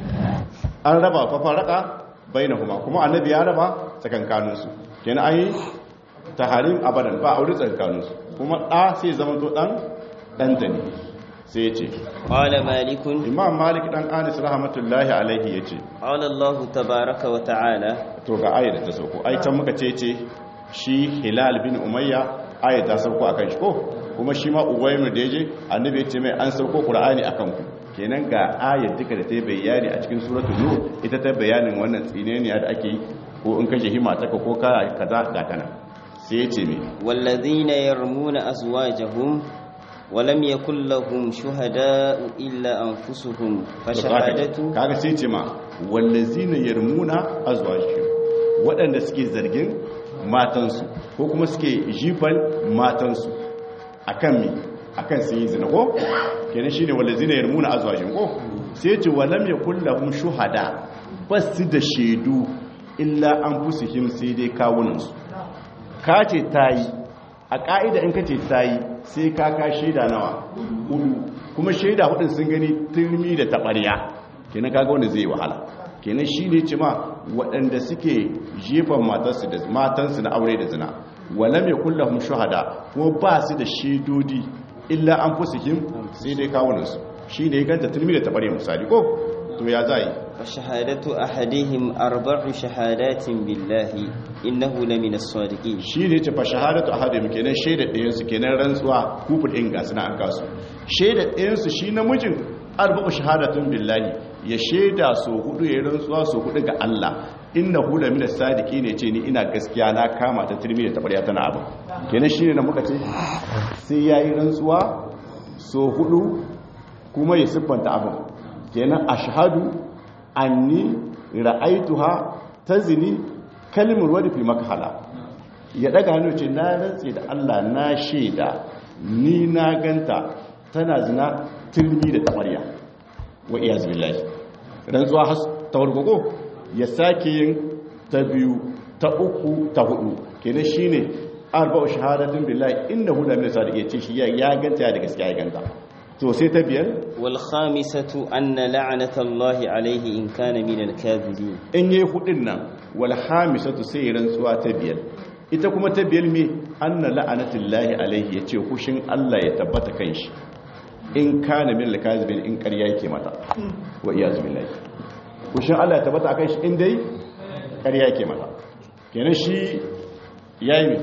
S1: an raba fafaraka bai na kuma kuma annabi ya raba tsakankaninsu kenan an yi taharim abadan ba aure tsakankaninsu kuma ɗa sai zama to ɗan ɗanta ne sai ya ce
S2: قال مالك
S1: imam malik ɗan anis rahmatullahi alaihi ya ce
S2: قال الله تبارك وتعالى
S1: to ga ayat da ta sauko ai can muka ce ce shi hilal bin umayya ayat ta sauko akan shi ko kuma shi ma uwaymir da yaje annabi ya ce mai an sauko qur'ani akan ku kenan ga ayat duka da ta yi bayani a cikin suratul nur ita ta bayanin wannan tsineniya da ake yi ko in kashe hima ta ko ka kaza ga kana sai ya ce me
S2: والذين يرمون أزواجهم ولم يكن لهم شهداء إلا أنفسهم فشهادته
S1: kaga sai ce ma wallazina yarmuna azwajihim waɗanda suke zargin matansu ko kuma suke jifan matansu akan mi akan sun yi zina ko kenan shine wallazina yarmuna azwajihim ko sai ce walam yakul lahum shuhada basu da shaidu illa anfusihim sai dai kawunansu ka ce tayi a ka'ida in ka ce tayi sai ka ka shaida nawa hudu kuma shaida hudun sun gani turmi da taɓarya kenan kaga wanda zai wahala kenan shi ne ce ma waɗanda suke jefan matarsu da matansu na aure da zina wala mai kullahum shuhada kuma ba su da shaidodi illa an fusihim sai dai kawunansu shi ne ganta turmi da taɓarya misali ko to ya za yi
S2: فشهادة أحدهم أربع شهادات بالله إنه لمن الصادقين
S1: shi ne ce fa shahadatu ahadim kenan shaida ɗayansu kenan rantsuwa kufur ɗin ga suna an kasu shaida ɗayansu shi namijin arba'u shahadatun billahi ya shaida so hudu ya yi rantsuwa so hudu ga Allah inna hu lamina sadiki ne ce ni ina gaskiya na kama ta turmi da tabarya tana abu kenan shi ne na muka ce sai ya yi rantsuwa so hudu kuma ya siffanta abin kenan ashhadu anni ra'aituha tazni kalmar wadda fi makahala ya daga hannu ce na rantse da Allah na shaida ni na ganta tana zina turmi da tabarya wa iyaz billahi rantsuwa has tawargogo ya sake yin ta biyu ta uku ta hudu kenan shine arba'u shahadatun billahi innahu la min sadiq yace shi ya ganta ya da gaskiya ya ganta to sai ta biyar
S2: والخامسة أن لعنة الله عليه إن كان من الكاذبين
S1: in yi hudin nan wal hamisatu sai rantsuwa ta biyar ita kuma ta biyar me anna la'anatullahi alaihi yace kushin Allah ya tabbata kan shi in kana min al-kazibin in ƙarya yake mata wa iyazu billahi kushin Allah ya tabbata kan shi in dai ƙarya yake mata kenan shi yayi me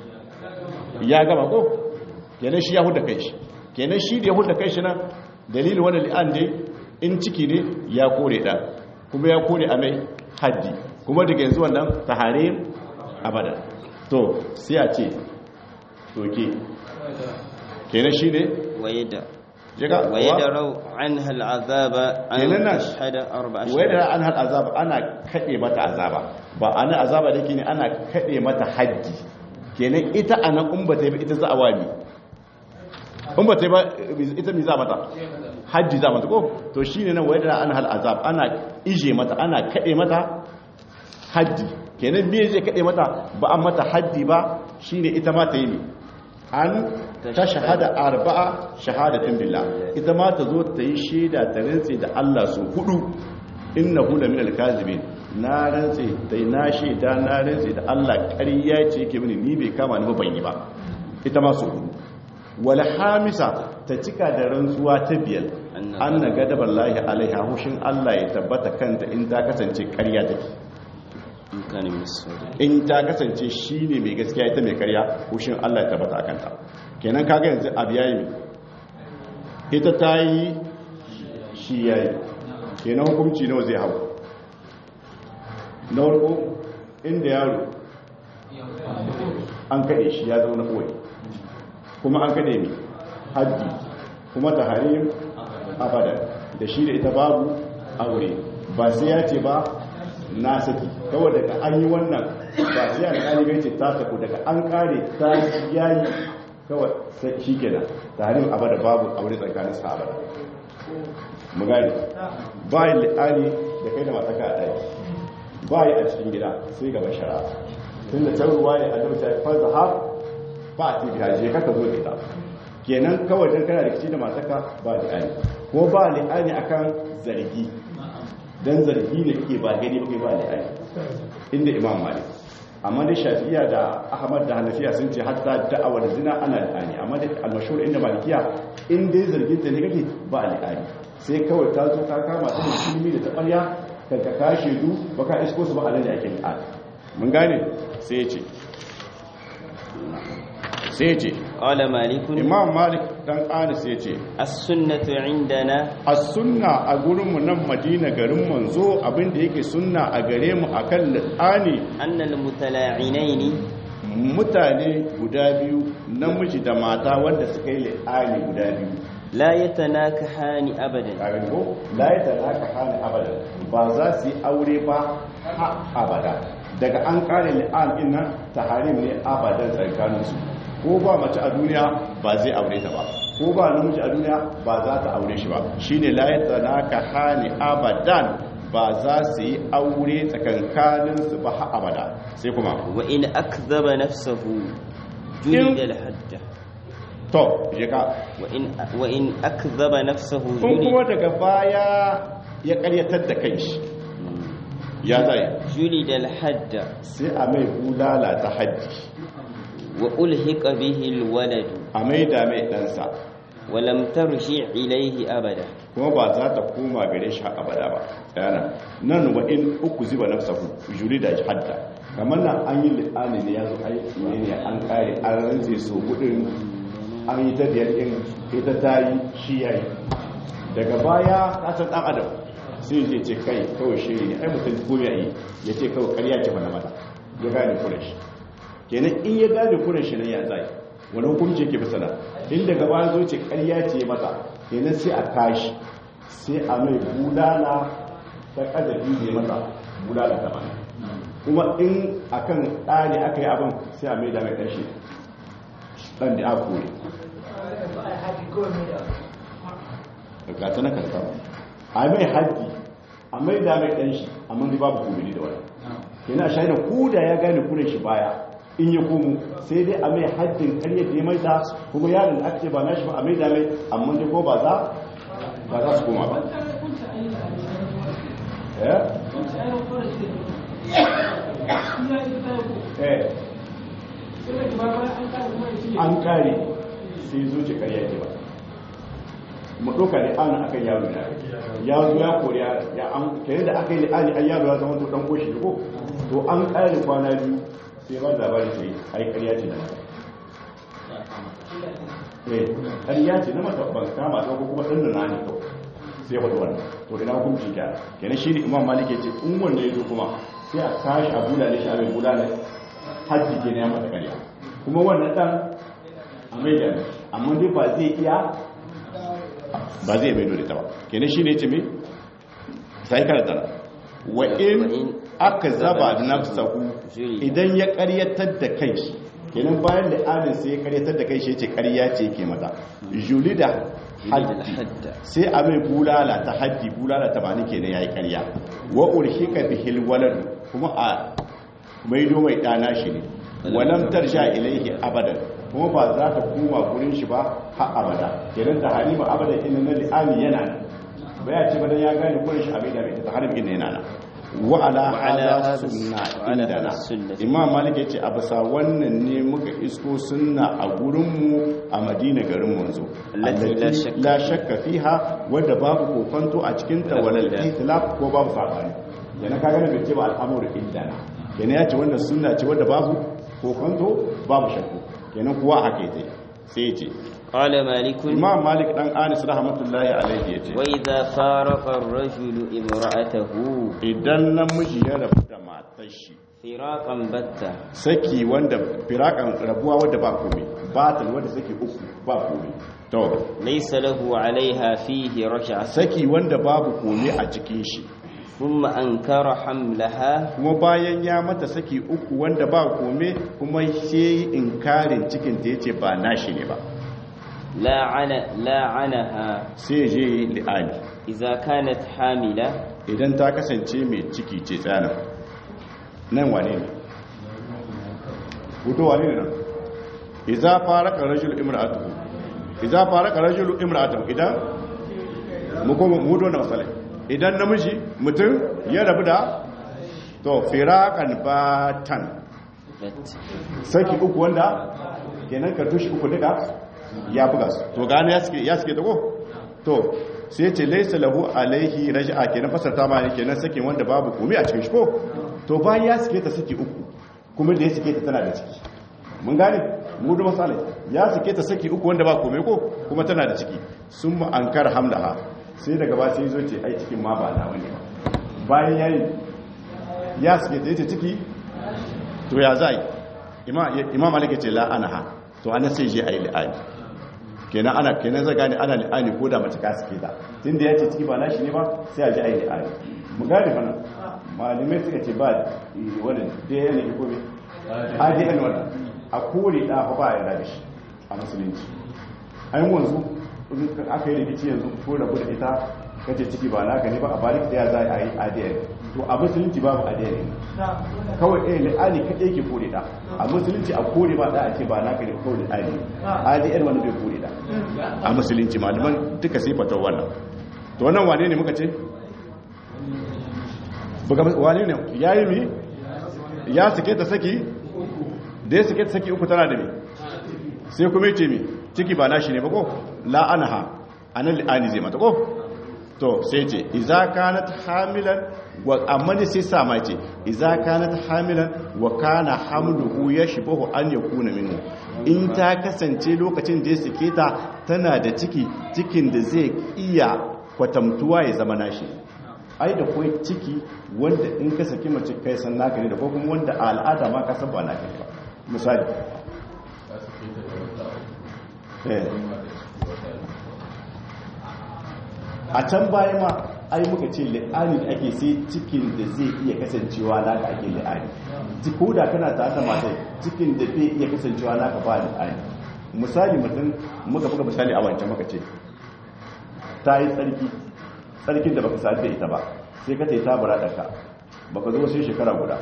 S1: ya gaba ko kenan shi ya huda kai shi kenan shi da ya huda kai shi nan dalilin wannan li'an dai in ciki ne ya kore da kuma ya kore a mai haddi kuma daga yanzu wannan taharim abada to sai a ce toke kenan shi ne
S2: ويدع
S1: jika
S2: ويدروا عنها العذاب أن
S1: kenan nan
S2: تشهد أربع
S1: wai da
S2: شهادات
S1: an hal azaba ana kade mata azaba ba ana azaba da ne ana kade mata haddi kenan ita ana in ba ta yi ba ita za a wani in ba ta yi ba ita mi za mata haddi za mata ko to shine nan wai da an hal azab ana ije mata ana kade mata haddi kenan me zai kade mata ba an mata haddi ba shine ita ma ta yi ne an ta shahada arba'a shahadatin billah ita ma ta zo ta yi shaida ta rantse da Allah su hudu innahu la minal kazibin na rantse da na shaida na rantse da Allah ƙarya ce yake mini ni bai kama ni ba ban yi ba ita ma su hudu wal hamisa ta cika da rantsuwa ta biyar anna gadaballahi alaiha hushin Allah ya tabbata kanta in ta kasance ƙarya take
S2: إن كان من الصادقين
S1: in ta kasance shi ne mai gaskiya ita mai karya hushin Allah ya tabbata a kanta kenan kaga yanzu abu yayi mai ita ta yi shi yayi kenan hukunci nawa zai hau na warko inda yaro an kaɗe shi ya zauna kawai kuma an kaɗe ne haddi kuma ta harim abadan da shi da ita babu aure ba sai ya ce ba na saki kawai daga an yi wannan ba sai alƙali bai ce ta saku daga an kare ta yayi kawai sai shi kenan tarin abada babu aure tsakanin sa abada mu gani ba yi li'ani da kai da mataka a ɗaki ba yi a cikin gida sai gaba shara tun da can ruwa ne a dabta ya farza har ba a tibi haje kaka zo da ita kenan kawai don kana rikici da mataka ba li'ani ko ba li'ani akan zargi dan zargi ne kake ba gani ba kai ba li'ani inda imam malik amma da shafi'iya da ahmad da hanafiya sun ce hatta da'awar zina ana li'ani amma da almashhur inda malikiya in dai zargin ta ne kake ba li'ani sai kawai ta zo ka kama ta musulmi da tabarya kan ka kashe du baka isko su ba a nan da ake li'ani mun gane sai ya ce sai ya ce
S2: قال مالك
S1: imam malik dan anis ya ce
S2: السنة عندنا
S1: a sunna a gurinmu nan madina garin manzo abinda yake sunna a gare mu akan li'ani
S2: أن المتلاعنين
S1: mutane guda biyu namiji da mata wanda suka yi li'ani guda biyu
S2: لا يتناكحان أبدا
S1: ƙarin ko la ya talaka hana abada ba za su yi aure ba ha abada daga an kare li'an din nan taharim ne abadan tsakaninsu ko ba mace a duniya ba zai aure ta ba ko ba namiji a duniya ba za ta aure shi ba shine la ya talaka hana abadan ba za su yi aure tsakankaninsu ba ha abada sai kuma
S2: وإن أكذب نفسه جلد الحد
S1: to je ka
S2: وإن, وإن أكذب نفسه
S1: kun kuma
S2: جلد,
S1: daga baya ya karyatar da kai shi ya zai
S2: جلد الحد
S1: sai a mai bulala ta hajji
S2: وألحق به الولد
S1: a mai da mai ɗansa
S2: ولم ترجع إليه أبدا
S1: kuma ba za ta koma gare shi har abada ba yana nan wa in uku ziba nafsahu juri da hadda kamar nan an yi li'ani ne ya zo ai ne ne an kare an rantse so gudun an yi ta biyar din ita ta yi shi yayi daga baya ka san dan adam sai ya ce kai kawai shiri ne ai mutum ko ya yi ya ce kawai ƙarya ce mana mata ya gane kuren shi kenan in ya gane kuren shi ne ya zai wani hukunci yake bisa nan in daga baya zo ce ƙarya ce mata kenan sai a tashi sai a mai bulala ta ƙazafi ne mata bulala ta bana kuma in akan ɗani aka yi abin sai a mai da mai ɗanshi ɗan da aka kore ga ta na karta a mai haji a mai da mai ɗanshi amma dai babu kumini da wani kenan a shaida ko da ya gane kuren shi baya in ya komo sai dai a mai haddin karyar da ya mai ta kuma yaron da aka ce ba na shi ba a mai da mai amma dai ko ba za ba za su koma ba eh eh an kare sai zo ce karya ke ba mu ɗauka da ana akan yaro na ya zo ya kori ya an kare da aka yi da ani an yaro ya zama to dan koshi ko to an kare kwana biyu sai ba labari sai ai karya ce na mata eh karya ce na mata ban kama ta ko kuma dan na ne to sai wata wannan to ina hukunci ka kenan shi ne imam malik ya ce in wanda ya zo kuma sai a sashi a bulale shi a mai bulale hajji ke ya mata karya kuma wannan dan a mai da amma dai ba zai iya ba zai mai dole ta ba kenan shi ne ce mai sai karanta wa in aka zaba da nafsahu idan ya karyatar da kai kenan bayan da adin sai ya karyatar da kai shi ce karya ce ke mata julida haddi sai a mai bulala ta haddi bulala ta bani kenan yayi karya wa urhika bihil walad kuma a maido mai dana shi ne walam tarsha ilaihi abadan kuma ba za ta koma gurin shi ba har abada kenan ta halima abadan inna na li'ani yana nan ba ya ce badan ya gane gurin shi abin da bai ta harim inna yana nan wa ala hada sunna indana imam malik yace a bisa wannan ne muka isko sunna a gurin mu a madina garin manzo la shakka fiha wanda babu kokonto a cikin ta walal itlaf ko babu sabani yana kaga ne bai ce ba al'amuru indana kenan yace wannan sunna ce wanda babu kokonto babu shakku kenan kuwa haka yake sai yace
S2: قال مالك
S1: imam malik dan anis rahmatullahi alaihi yace
S2: وإذا فارق الرجل امرأته
S1: idan namiji ya rabu da matar shi
S2: فراقا بتا
S1: saki wanda firakan rabuwa wadda ba komai batal wanda saki uku ba komai to
S2: ليس له عليها فيه رجعة
S1: saki wanda babu komai a cikin shi
S2: ثم أنكر حملها
S1: kuma bayan ya mata saki uku wanda ba komai kuma sai inkarin cikin ta yace ba nashi ne ba
S2: لاعن لاعنها
S1: sai je li'ani
S2: إذا كانت حاملة
S1: idan ta kasance mai ciki ce tsana nan wane ne hutu wane ne nan iza faraka rajul imra'atuhu iza faraka rajul imra'atuhu idan mu kuma mu dona masalai idan namiji mutum ya rabu da to firakan batan
S2: بت
S1: saki uku wanda kenan ka tushi uku duka ya buga su to gane ya suke ya suke dago to sai ce laysa lahu alaihi raj'a kenan fasarta ma ne kenan sakin wanda babu komai a cikin shi ko to bayan ya suke ta saki uku kuma da ya suke ta tana da ciki mun gane mu da misalai ya suke ta saki uku wanda ba komai ko kuma tana da ciki sun mu ankar hamlaha sai daga ba sai zo ce ai cikin ma ba na wani ba bayan yayi ya suke ta yace ciki to ya zai imam malik ya ce la'anaha to ana sai je ayi li'ani kenan ana kenan zai gane ana li'ani ko da mace ka suke ta tunda ya ce ciki ba nashi ne ba sai a je ayi li'ani mu gane mana malamai suka ce ba wannan da ya ne ko ne adn wannan a kore da fa ba ya da shi a musulunci an wanzu in aka yi rikici yanzu ko rabu da ita kace ciki ba naka ne ba a bari ta ya za a yi adn to a musulunci babu adn kawai ɗaya li'ani kaɗai ke kore da a musulunci a kore ba da a ce ba naka ne kawai li'ani adn wani bai kore da a musulunci malaman duka sai fatar wannan to wannan wane ne muka ce Buga- wane ne ya yi mi ya suke ta saki da ya suke ta saki uku tana da mi sai kuma ce mi ciki ba nashi ne ba ko la'anaha anan li'ani zai mata ko to sai ce iza kanat hamilan wa amma ne sai sa ma ce iza kanat hamilan wa kana hamluhu yashbahu an yakuna minhu in ta kasance lokacin da ya sake ta tana da ciki cikin da zai iya kwatamtuwa ya zama nashi ai da kai ciki wanda in ka saki mace kai san naka ne da ko kuma wanda a al'ada ma ka san ba naka ne ba misali eh a can baya ma ai muka ce li'ani da ake sai cikin da zai iya kasancewa naka ake li'ani ko da kana ta ta mata cikin da zai iya kasancewa naka ba li'ani misali mutum muka buga misali a wancan muka ce ta yi tsarki tsarkin da baka sadu da ita ba sai ka ta yi tabara ɗaka baka zo sai shekara guda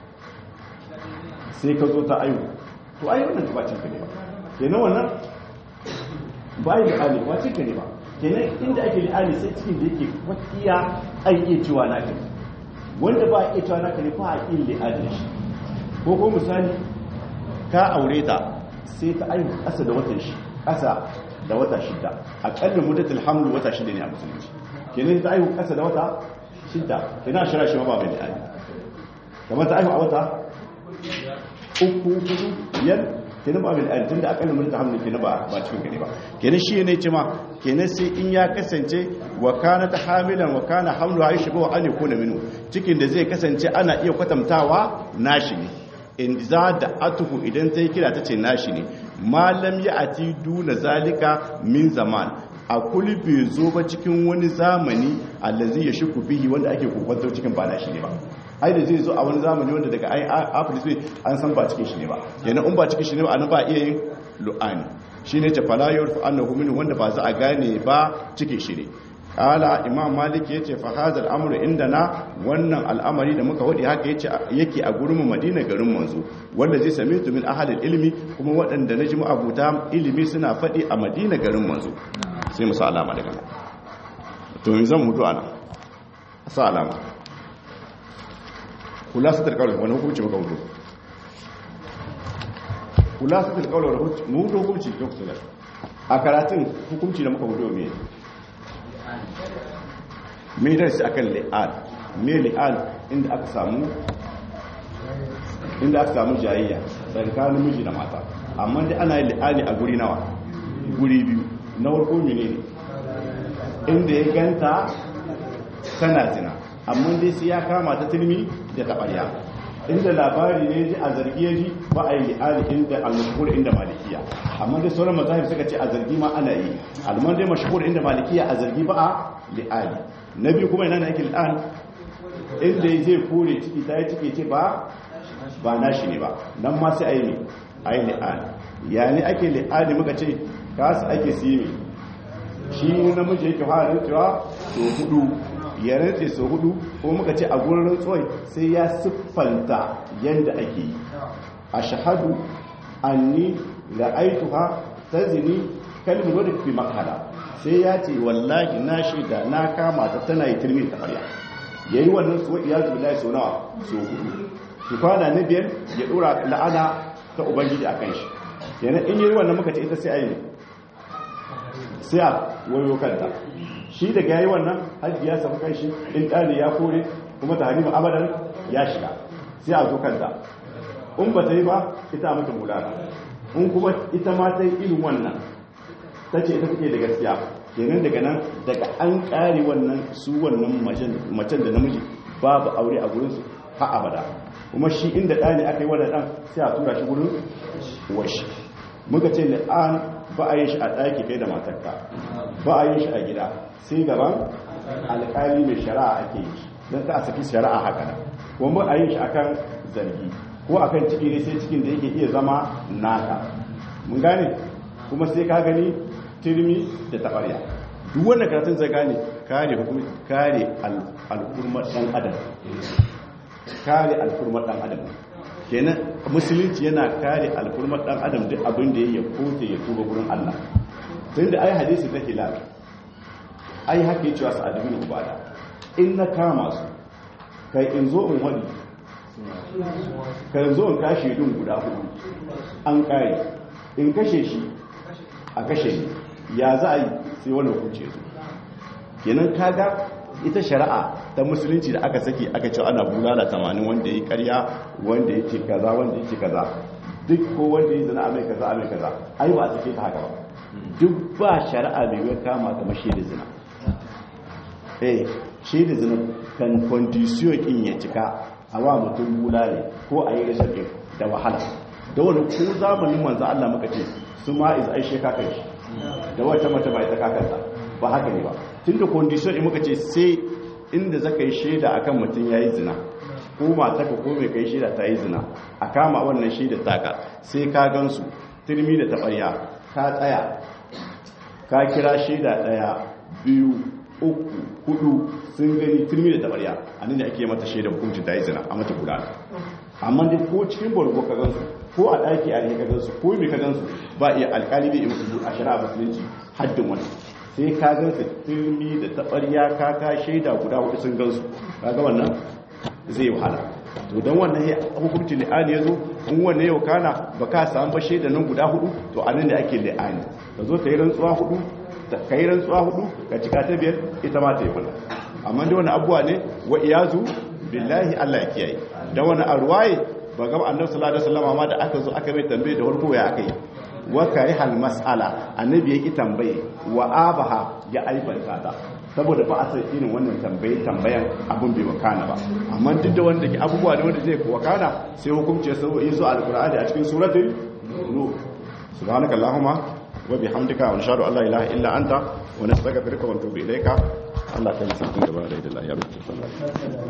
S1: sai ka zo ta ayu to ayi wannan ba cinka ne ba kenan wannan ba yi li'ani ba cinka ne ba kenan inda ake li'ani sai cikin da yake kwakiya an iya cewa naka ne wanda ba a iya cewa naka ne ba a iya li'ani da shi ko ko misali ka aure ta sai ta aiki ƙasa da watan shi ƙasa da wata shida aƙalla muddatul hamlu wata shida ne a musulunci kenan ta aiki ƙasa da wata shida kenan shira shi ma ba mai li'ani kamar ta aiki a wata uku hudu biyar kenan ba bil tun da akalla mun ta hamlu kenan ba ba cikin gari ba kenan shi ne ce ma kenan sai in ya kasance wa kana ta hamilan wa kana hamlu ha shi ba an yakuna minu cikin da zai kasance ana iya kwatantawa nashi ne in za da atuhu idan ta yi kira ta ce nashi ne malam ya ati duna zalika min zaman a kuli bai zo ba cikin wani zamani allazi ya shiku bihi wanda ake kokwantar cikin ba nashi ne ba ai da zai zo a wani zamani wanda daga ai afilis ne an san ba cikin shi ne ba yana in ba cikin shi ne ba an ba iya yin lu'ani shi ne ce falayar fa annahu min wanda ba za a gane ba cikin shi ne kala imam malik yace fa hadha al-amru indana wannan al'amari da muka wadi haka yace yake a gurin madina garin manzo wanda zai same tu min ahli ilmi kuma waɗanda na jimu abuta ilimi suna fadi a madina garin manzo sai mu sa alama daga nan to yanzu zan mutu ana sa alama khulasatul qawl wani hukunci muka mutu khulasatul qawl wani hukunci mu hukunci lokacin a karatun hukunci da muka mutu me me darasi akan li'an me li'an inda aka samu inda aka samu jayayya tsakanin miji da mata amma dai ana yin li'ani a guri nawa guri biyu na farko menene inda ya ganta tana zina amma dai sai ya kama ta tilmi da taɓarya inda labari ne ji a zargi ya ji ba a yi li'ani inda al-mashhur inda malikiya amma dai sauran mazahib suka ce a zargi ma ana yi alman dai mashhur inda malikiya a zargi ba a li'ani na biyu kuma yana yake li'an inda zai kore ciki ta yi ciki ce ba ba nashi ne ba nan ma sai a yi ne a yi li'ani ya ne ake li'ani muka ce kasu ake siye shi namiji yake fara rantsewa so hudu ya rantse so hudu ko muka ce a gurin rantsuwai sai ya siffanta yadda ake yi a shahadu anni ra'aituha tazni kalmin wadda fi makala sai ya ce wallahi na shaida na kama ta tana yi turmi ta farya yayi wannan suwa iyazu billahi so nawa so hudu kifana na biyar ya dora la'ana ta ubangiji akan shi yana in yi wannan muka ce ita sai ayi sai a wayo kanta shi daga yayi wannan hajji ya samu kanshi in ɗani ya kore kuma ta harimu abadan ya shiga sai a zo kanta in ba ta yi ba ita mata mulana in kuma ita ma ta yi irin wannan ta ce ita take da gaskiya kenan daga nan daga an ƙare wannan su wannan macen da namiji babu aure a gurinsu ha abada kuma shi inda ɗani aka yi wannan ɗan sai a tura shi gurin washi muka ce li'an ba a yi shi a ɗaki kai da matarka ba a yi shi a gida sai gaban alƙali mai shari'a ake yi don ta a saki shari'a haka nan kuma ba a yi shi akan zargi ko akan ciki ne sai cikin da yake iya zama naka mun gane kuma sai ka gani turmi da taɓarya duk wanda karatun zai gane kare hukumi kare al'ummar ɗan adam kare al'ummar ɗan adam kenan musulunci yana kare alfurmar dan adam duk abin da ya kote ya tuba gurin Allah tun da ai hadisi ta hilal ai haka cewa su adabin ubada in na kama su kai in zo in wani kai zo in kashe dun guda hudu an kare in kashe shi a kashe ni ya za a yi sai wani hukunce su kenan kaga ita shari'a ta musulunci da aka saki aka ce ana bulala tamanin wanda ya karya wanda ya ce kaza wanda ya ce kaza duk ko wanda ya zana amai kaza amai kaza ai ba a sake ta haka ba duk ba shari'a mai wai kama kamar shaida zina eh shaida zina kan condition in ya cika a wa mutum bulale ko a yi rashin da wahala da wani ko zamanin manzo Allah muka ce su ma iz ai sheka kai da wata mata ba ita kakarta ba haka ne ba tun da condition in muka ce sai inda zaka yi shaida akan mutum ya yi zina ko mataka ko mai kai shaida ta yi zina a kama wannan shaida taka sai ka gansu turmi da taɓarya ka tsaya ka kira shaida ɗaya biyu uku hudu sun gani turmi da taɓarya a nan da ake mata shaida hukuncin ta yi zina a mata kula amma dai ko cikin borgo ka gansu ko a ɗaki a ka gansu ko mai ka gansu ba iya alƙali bai musu a shari'a musulunci haddin wani sai ka gansu turmi da taɓarya ka ka shaida guda hudu sun gansu kaga wannan zai wahala to don wannan ya hukunci li'ani ya zo in wannan yau kana ba ka samu ba shaida nan guda hudu to a nan da ake li'ani ka zo ka yi rantsuwa hudu ka yi rantsuwa hudu ka cika ta biyar ita ma ta yi kula amma da wani abuwa ne wa iyazu billahi allah ya kiyaye da wani arwaye ba ga annabi sallallahu alaihi wasallam ma da aka zo aka mai tambaye da farko ya aka yi wa karihal mas'ala annabi yake tambaye wa abaha ya aibanta ta saboda ba a san irin wannan tambaye tambayan abun bai wakana ba amma duk da wanda ke abubuwa ne wanda zai wakana sai hukunci sai yazo alqur'ani a cikin suratul nur subhanaka allahumma wa bihamdika wa nashhadu an la ilaha illa anta wa nastaghfiruka wa natubu ilayka Allah ta yi sakin gaba da Allah ya rubuta sallallahu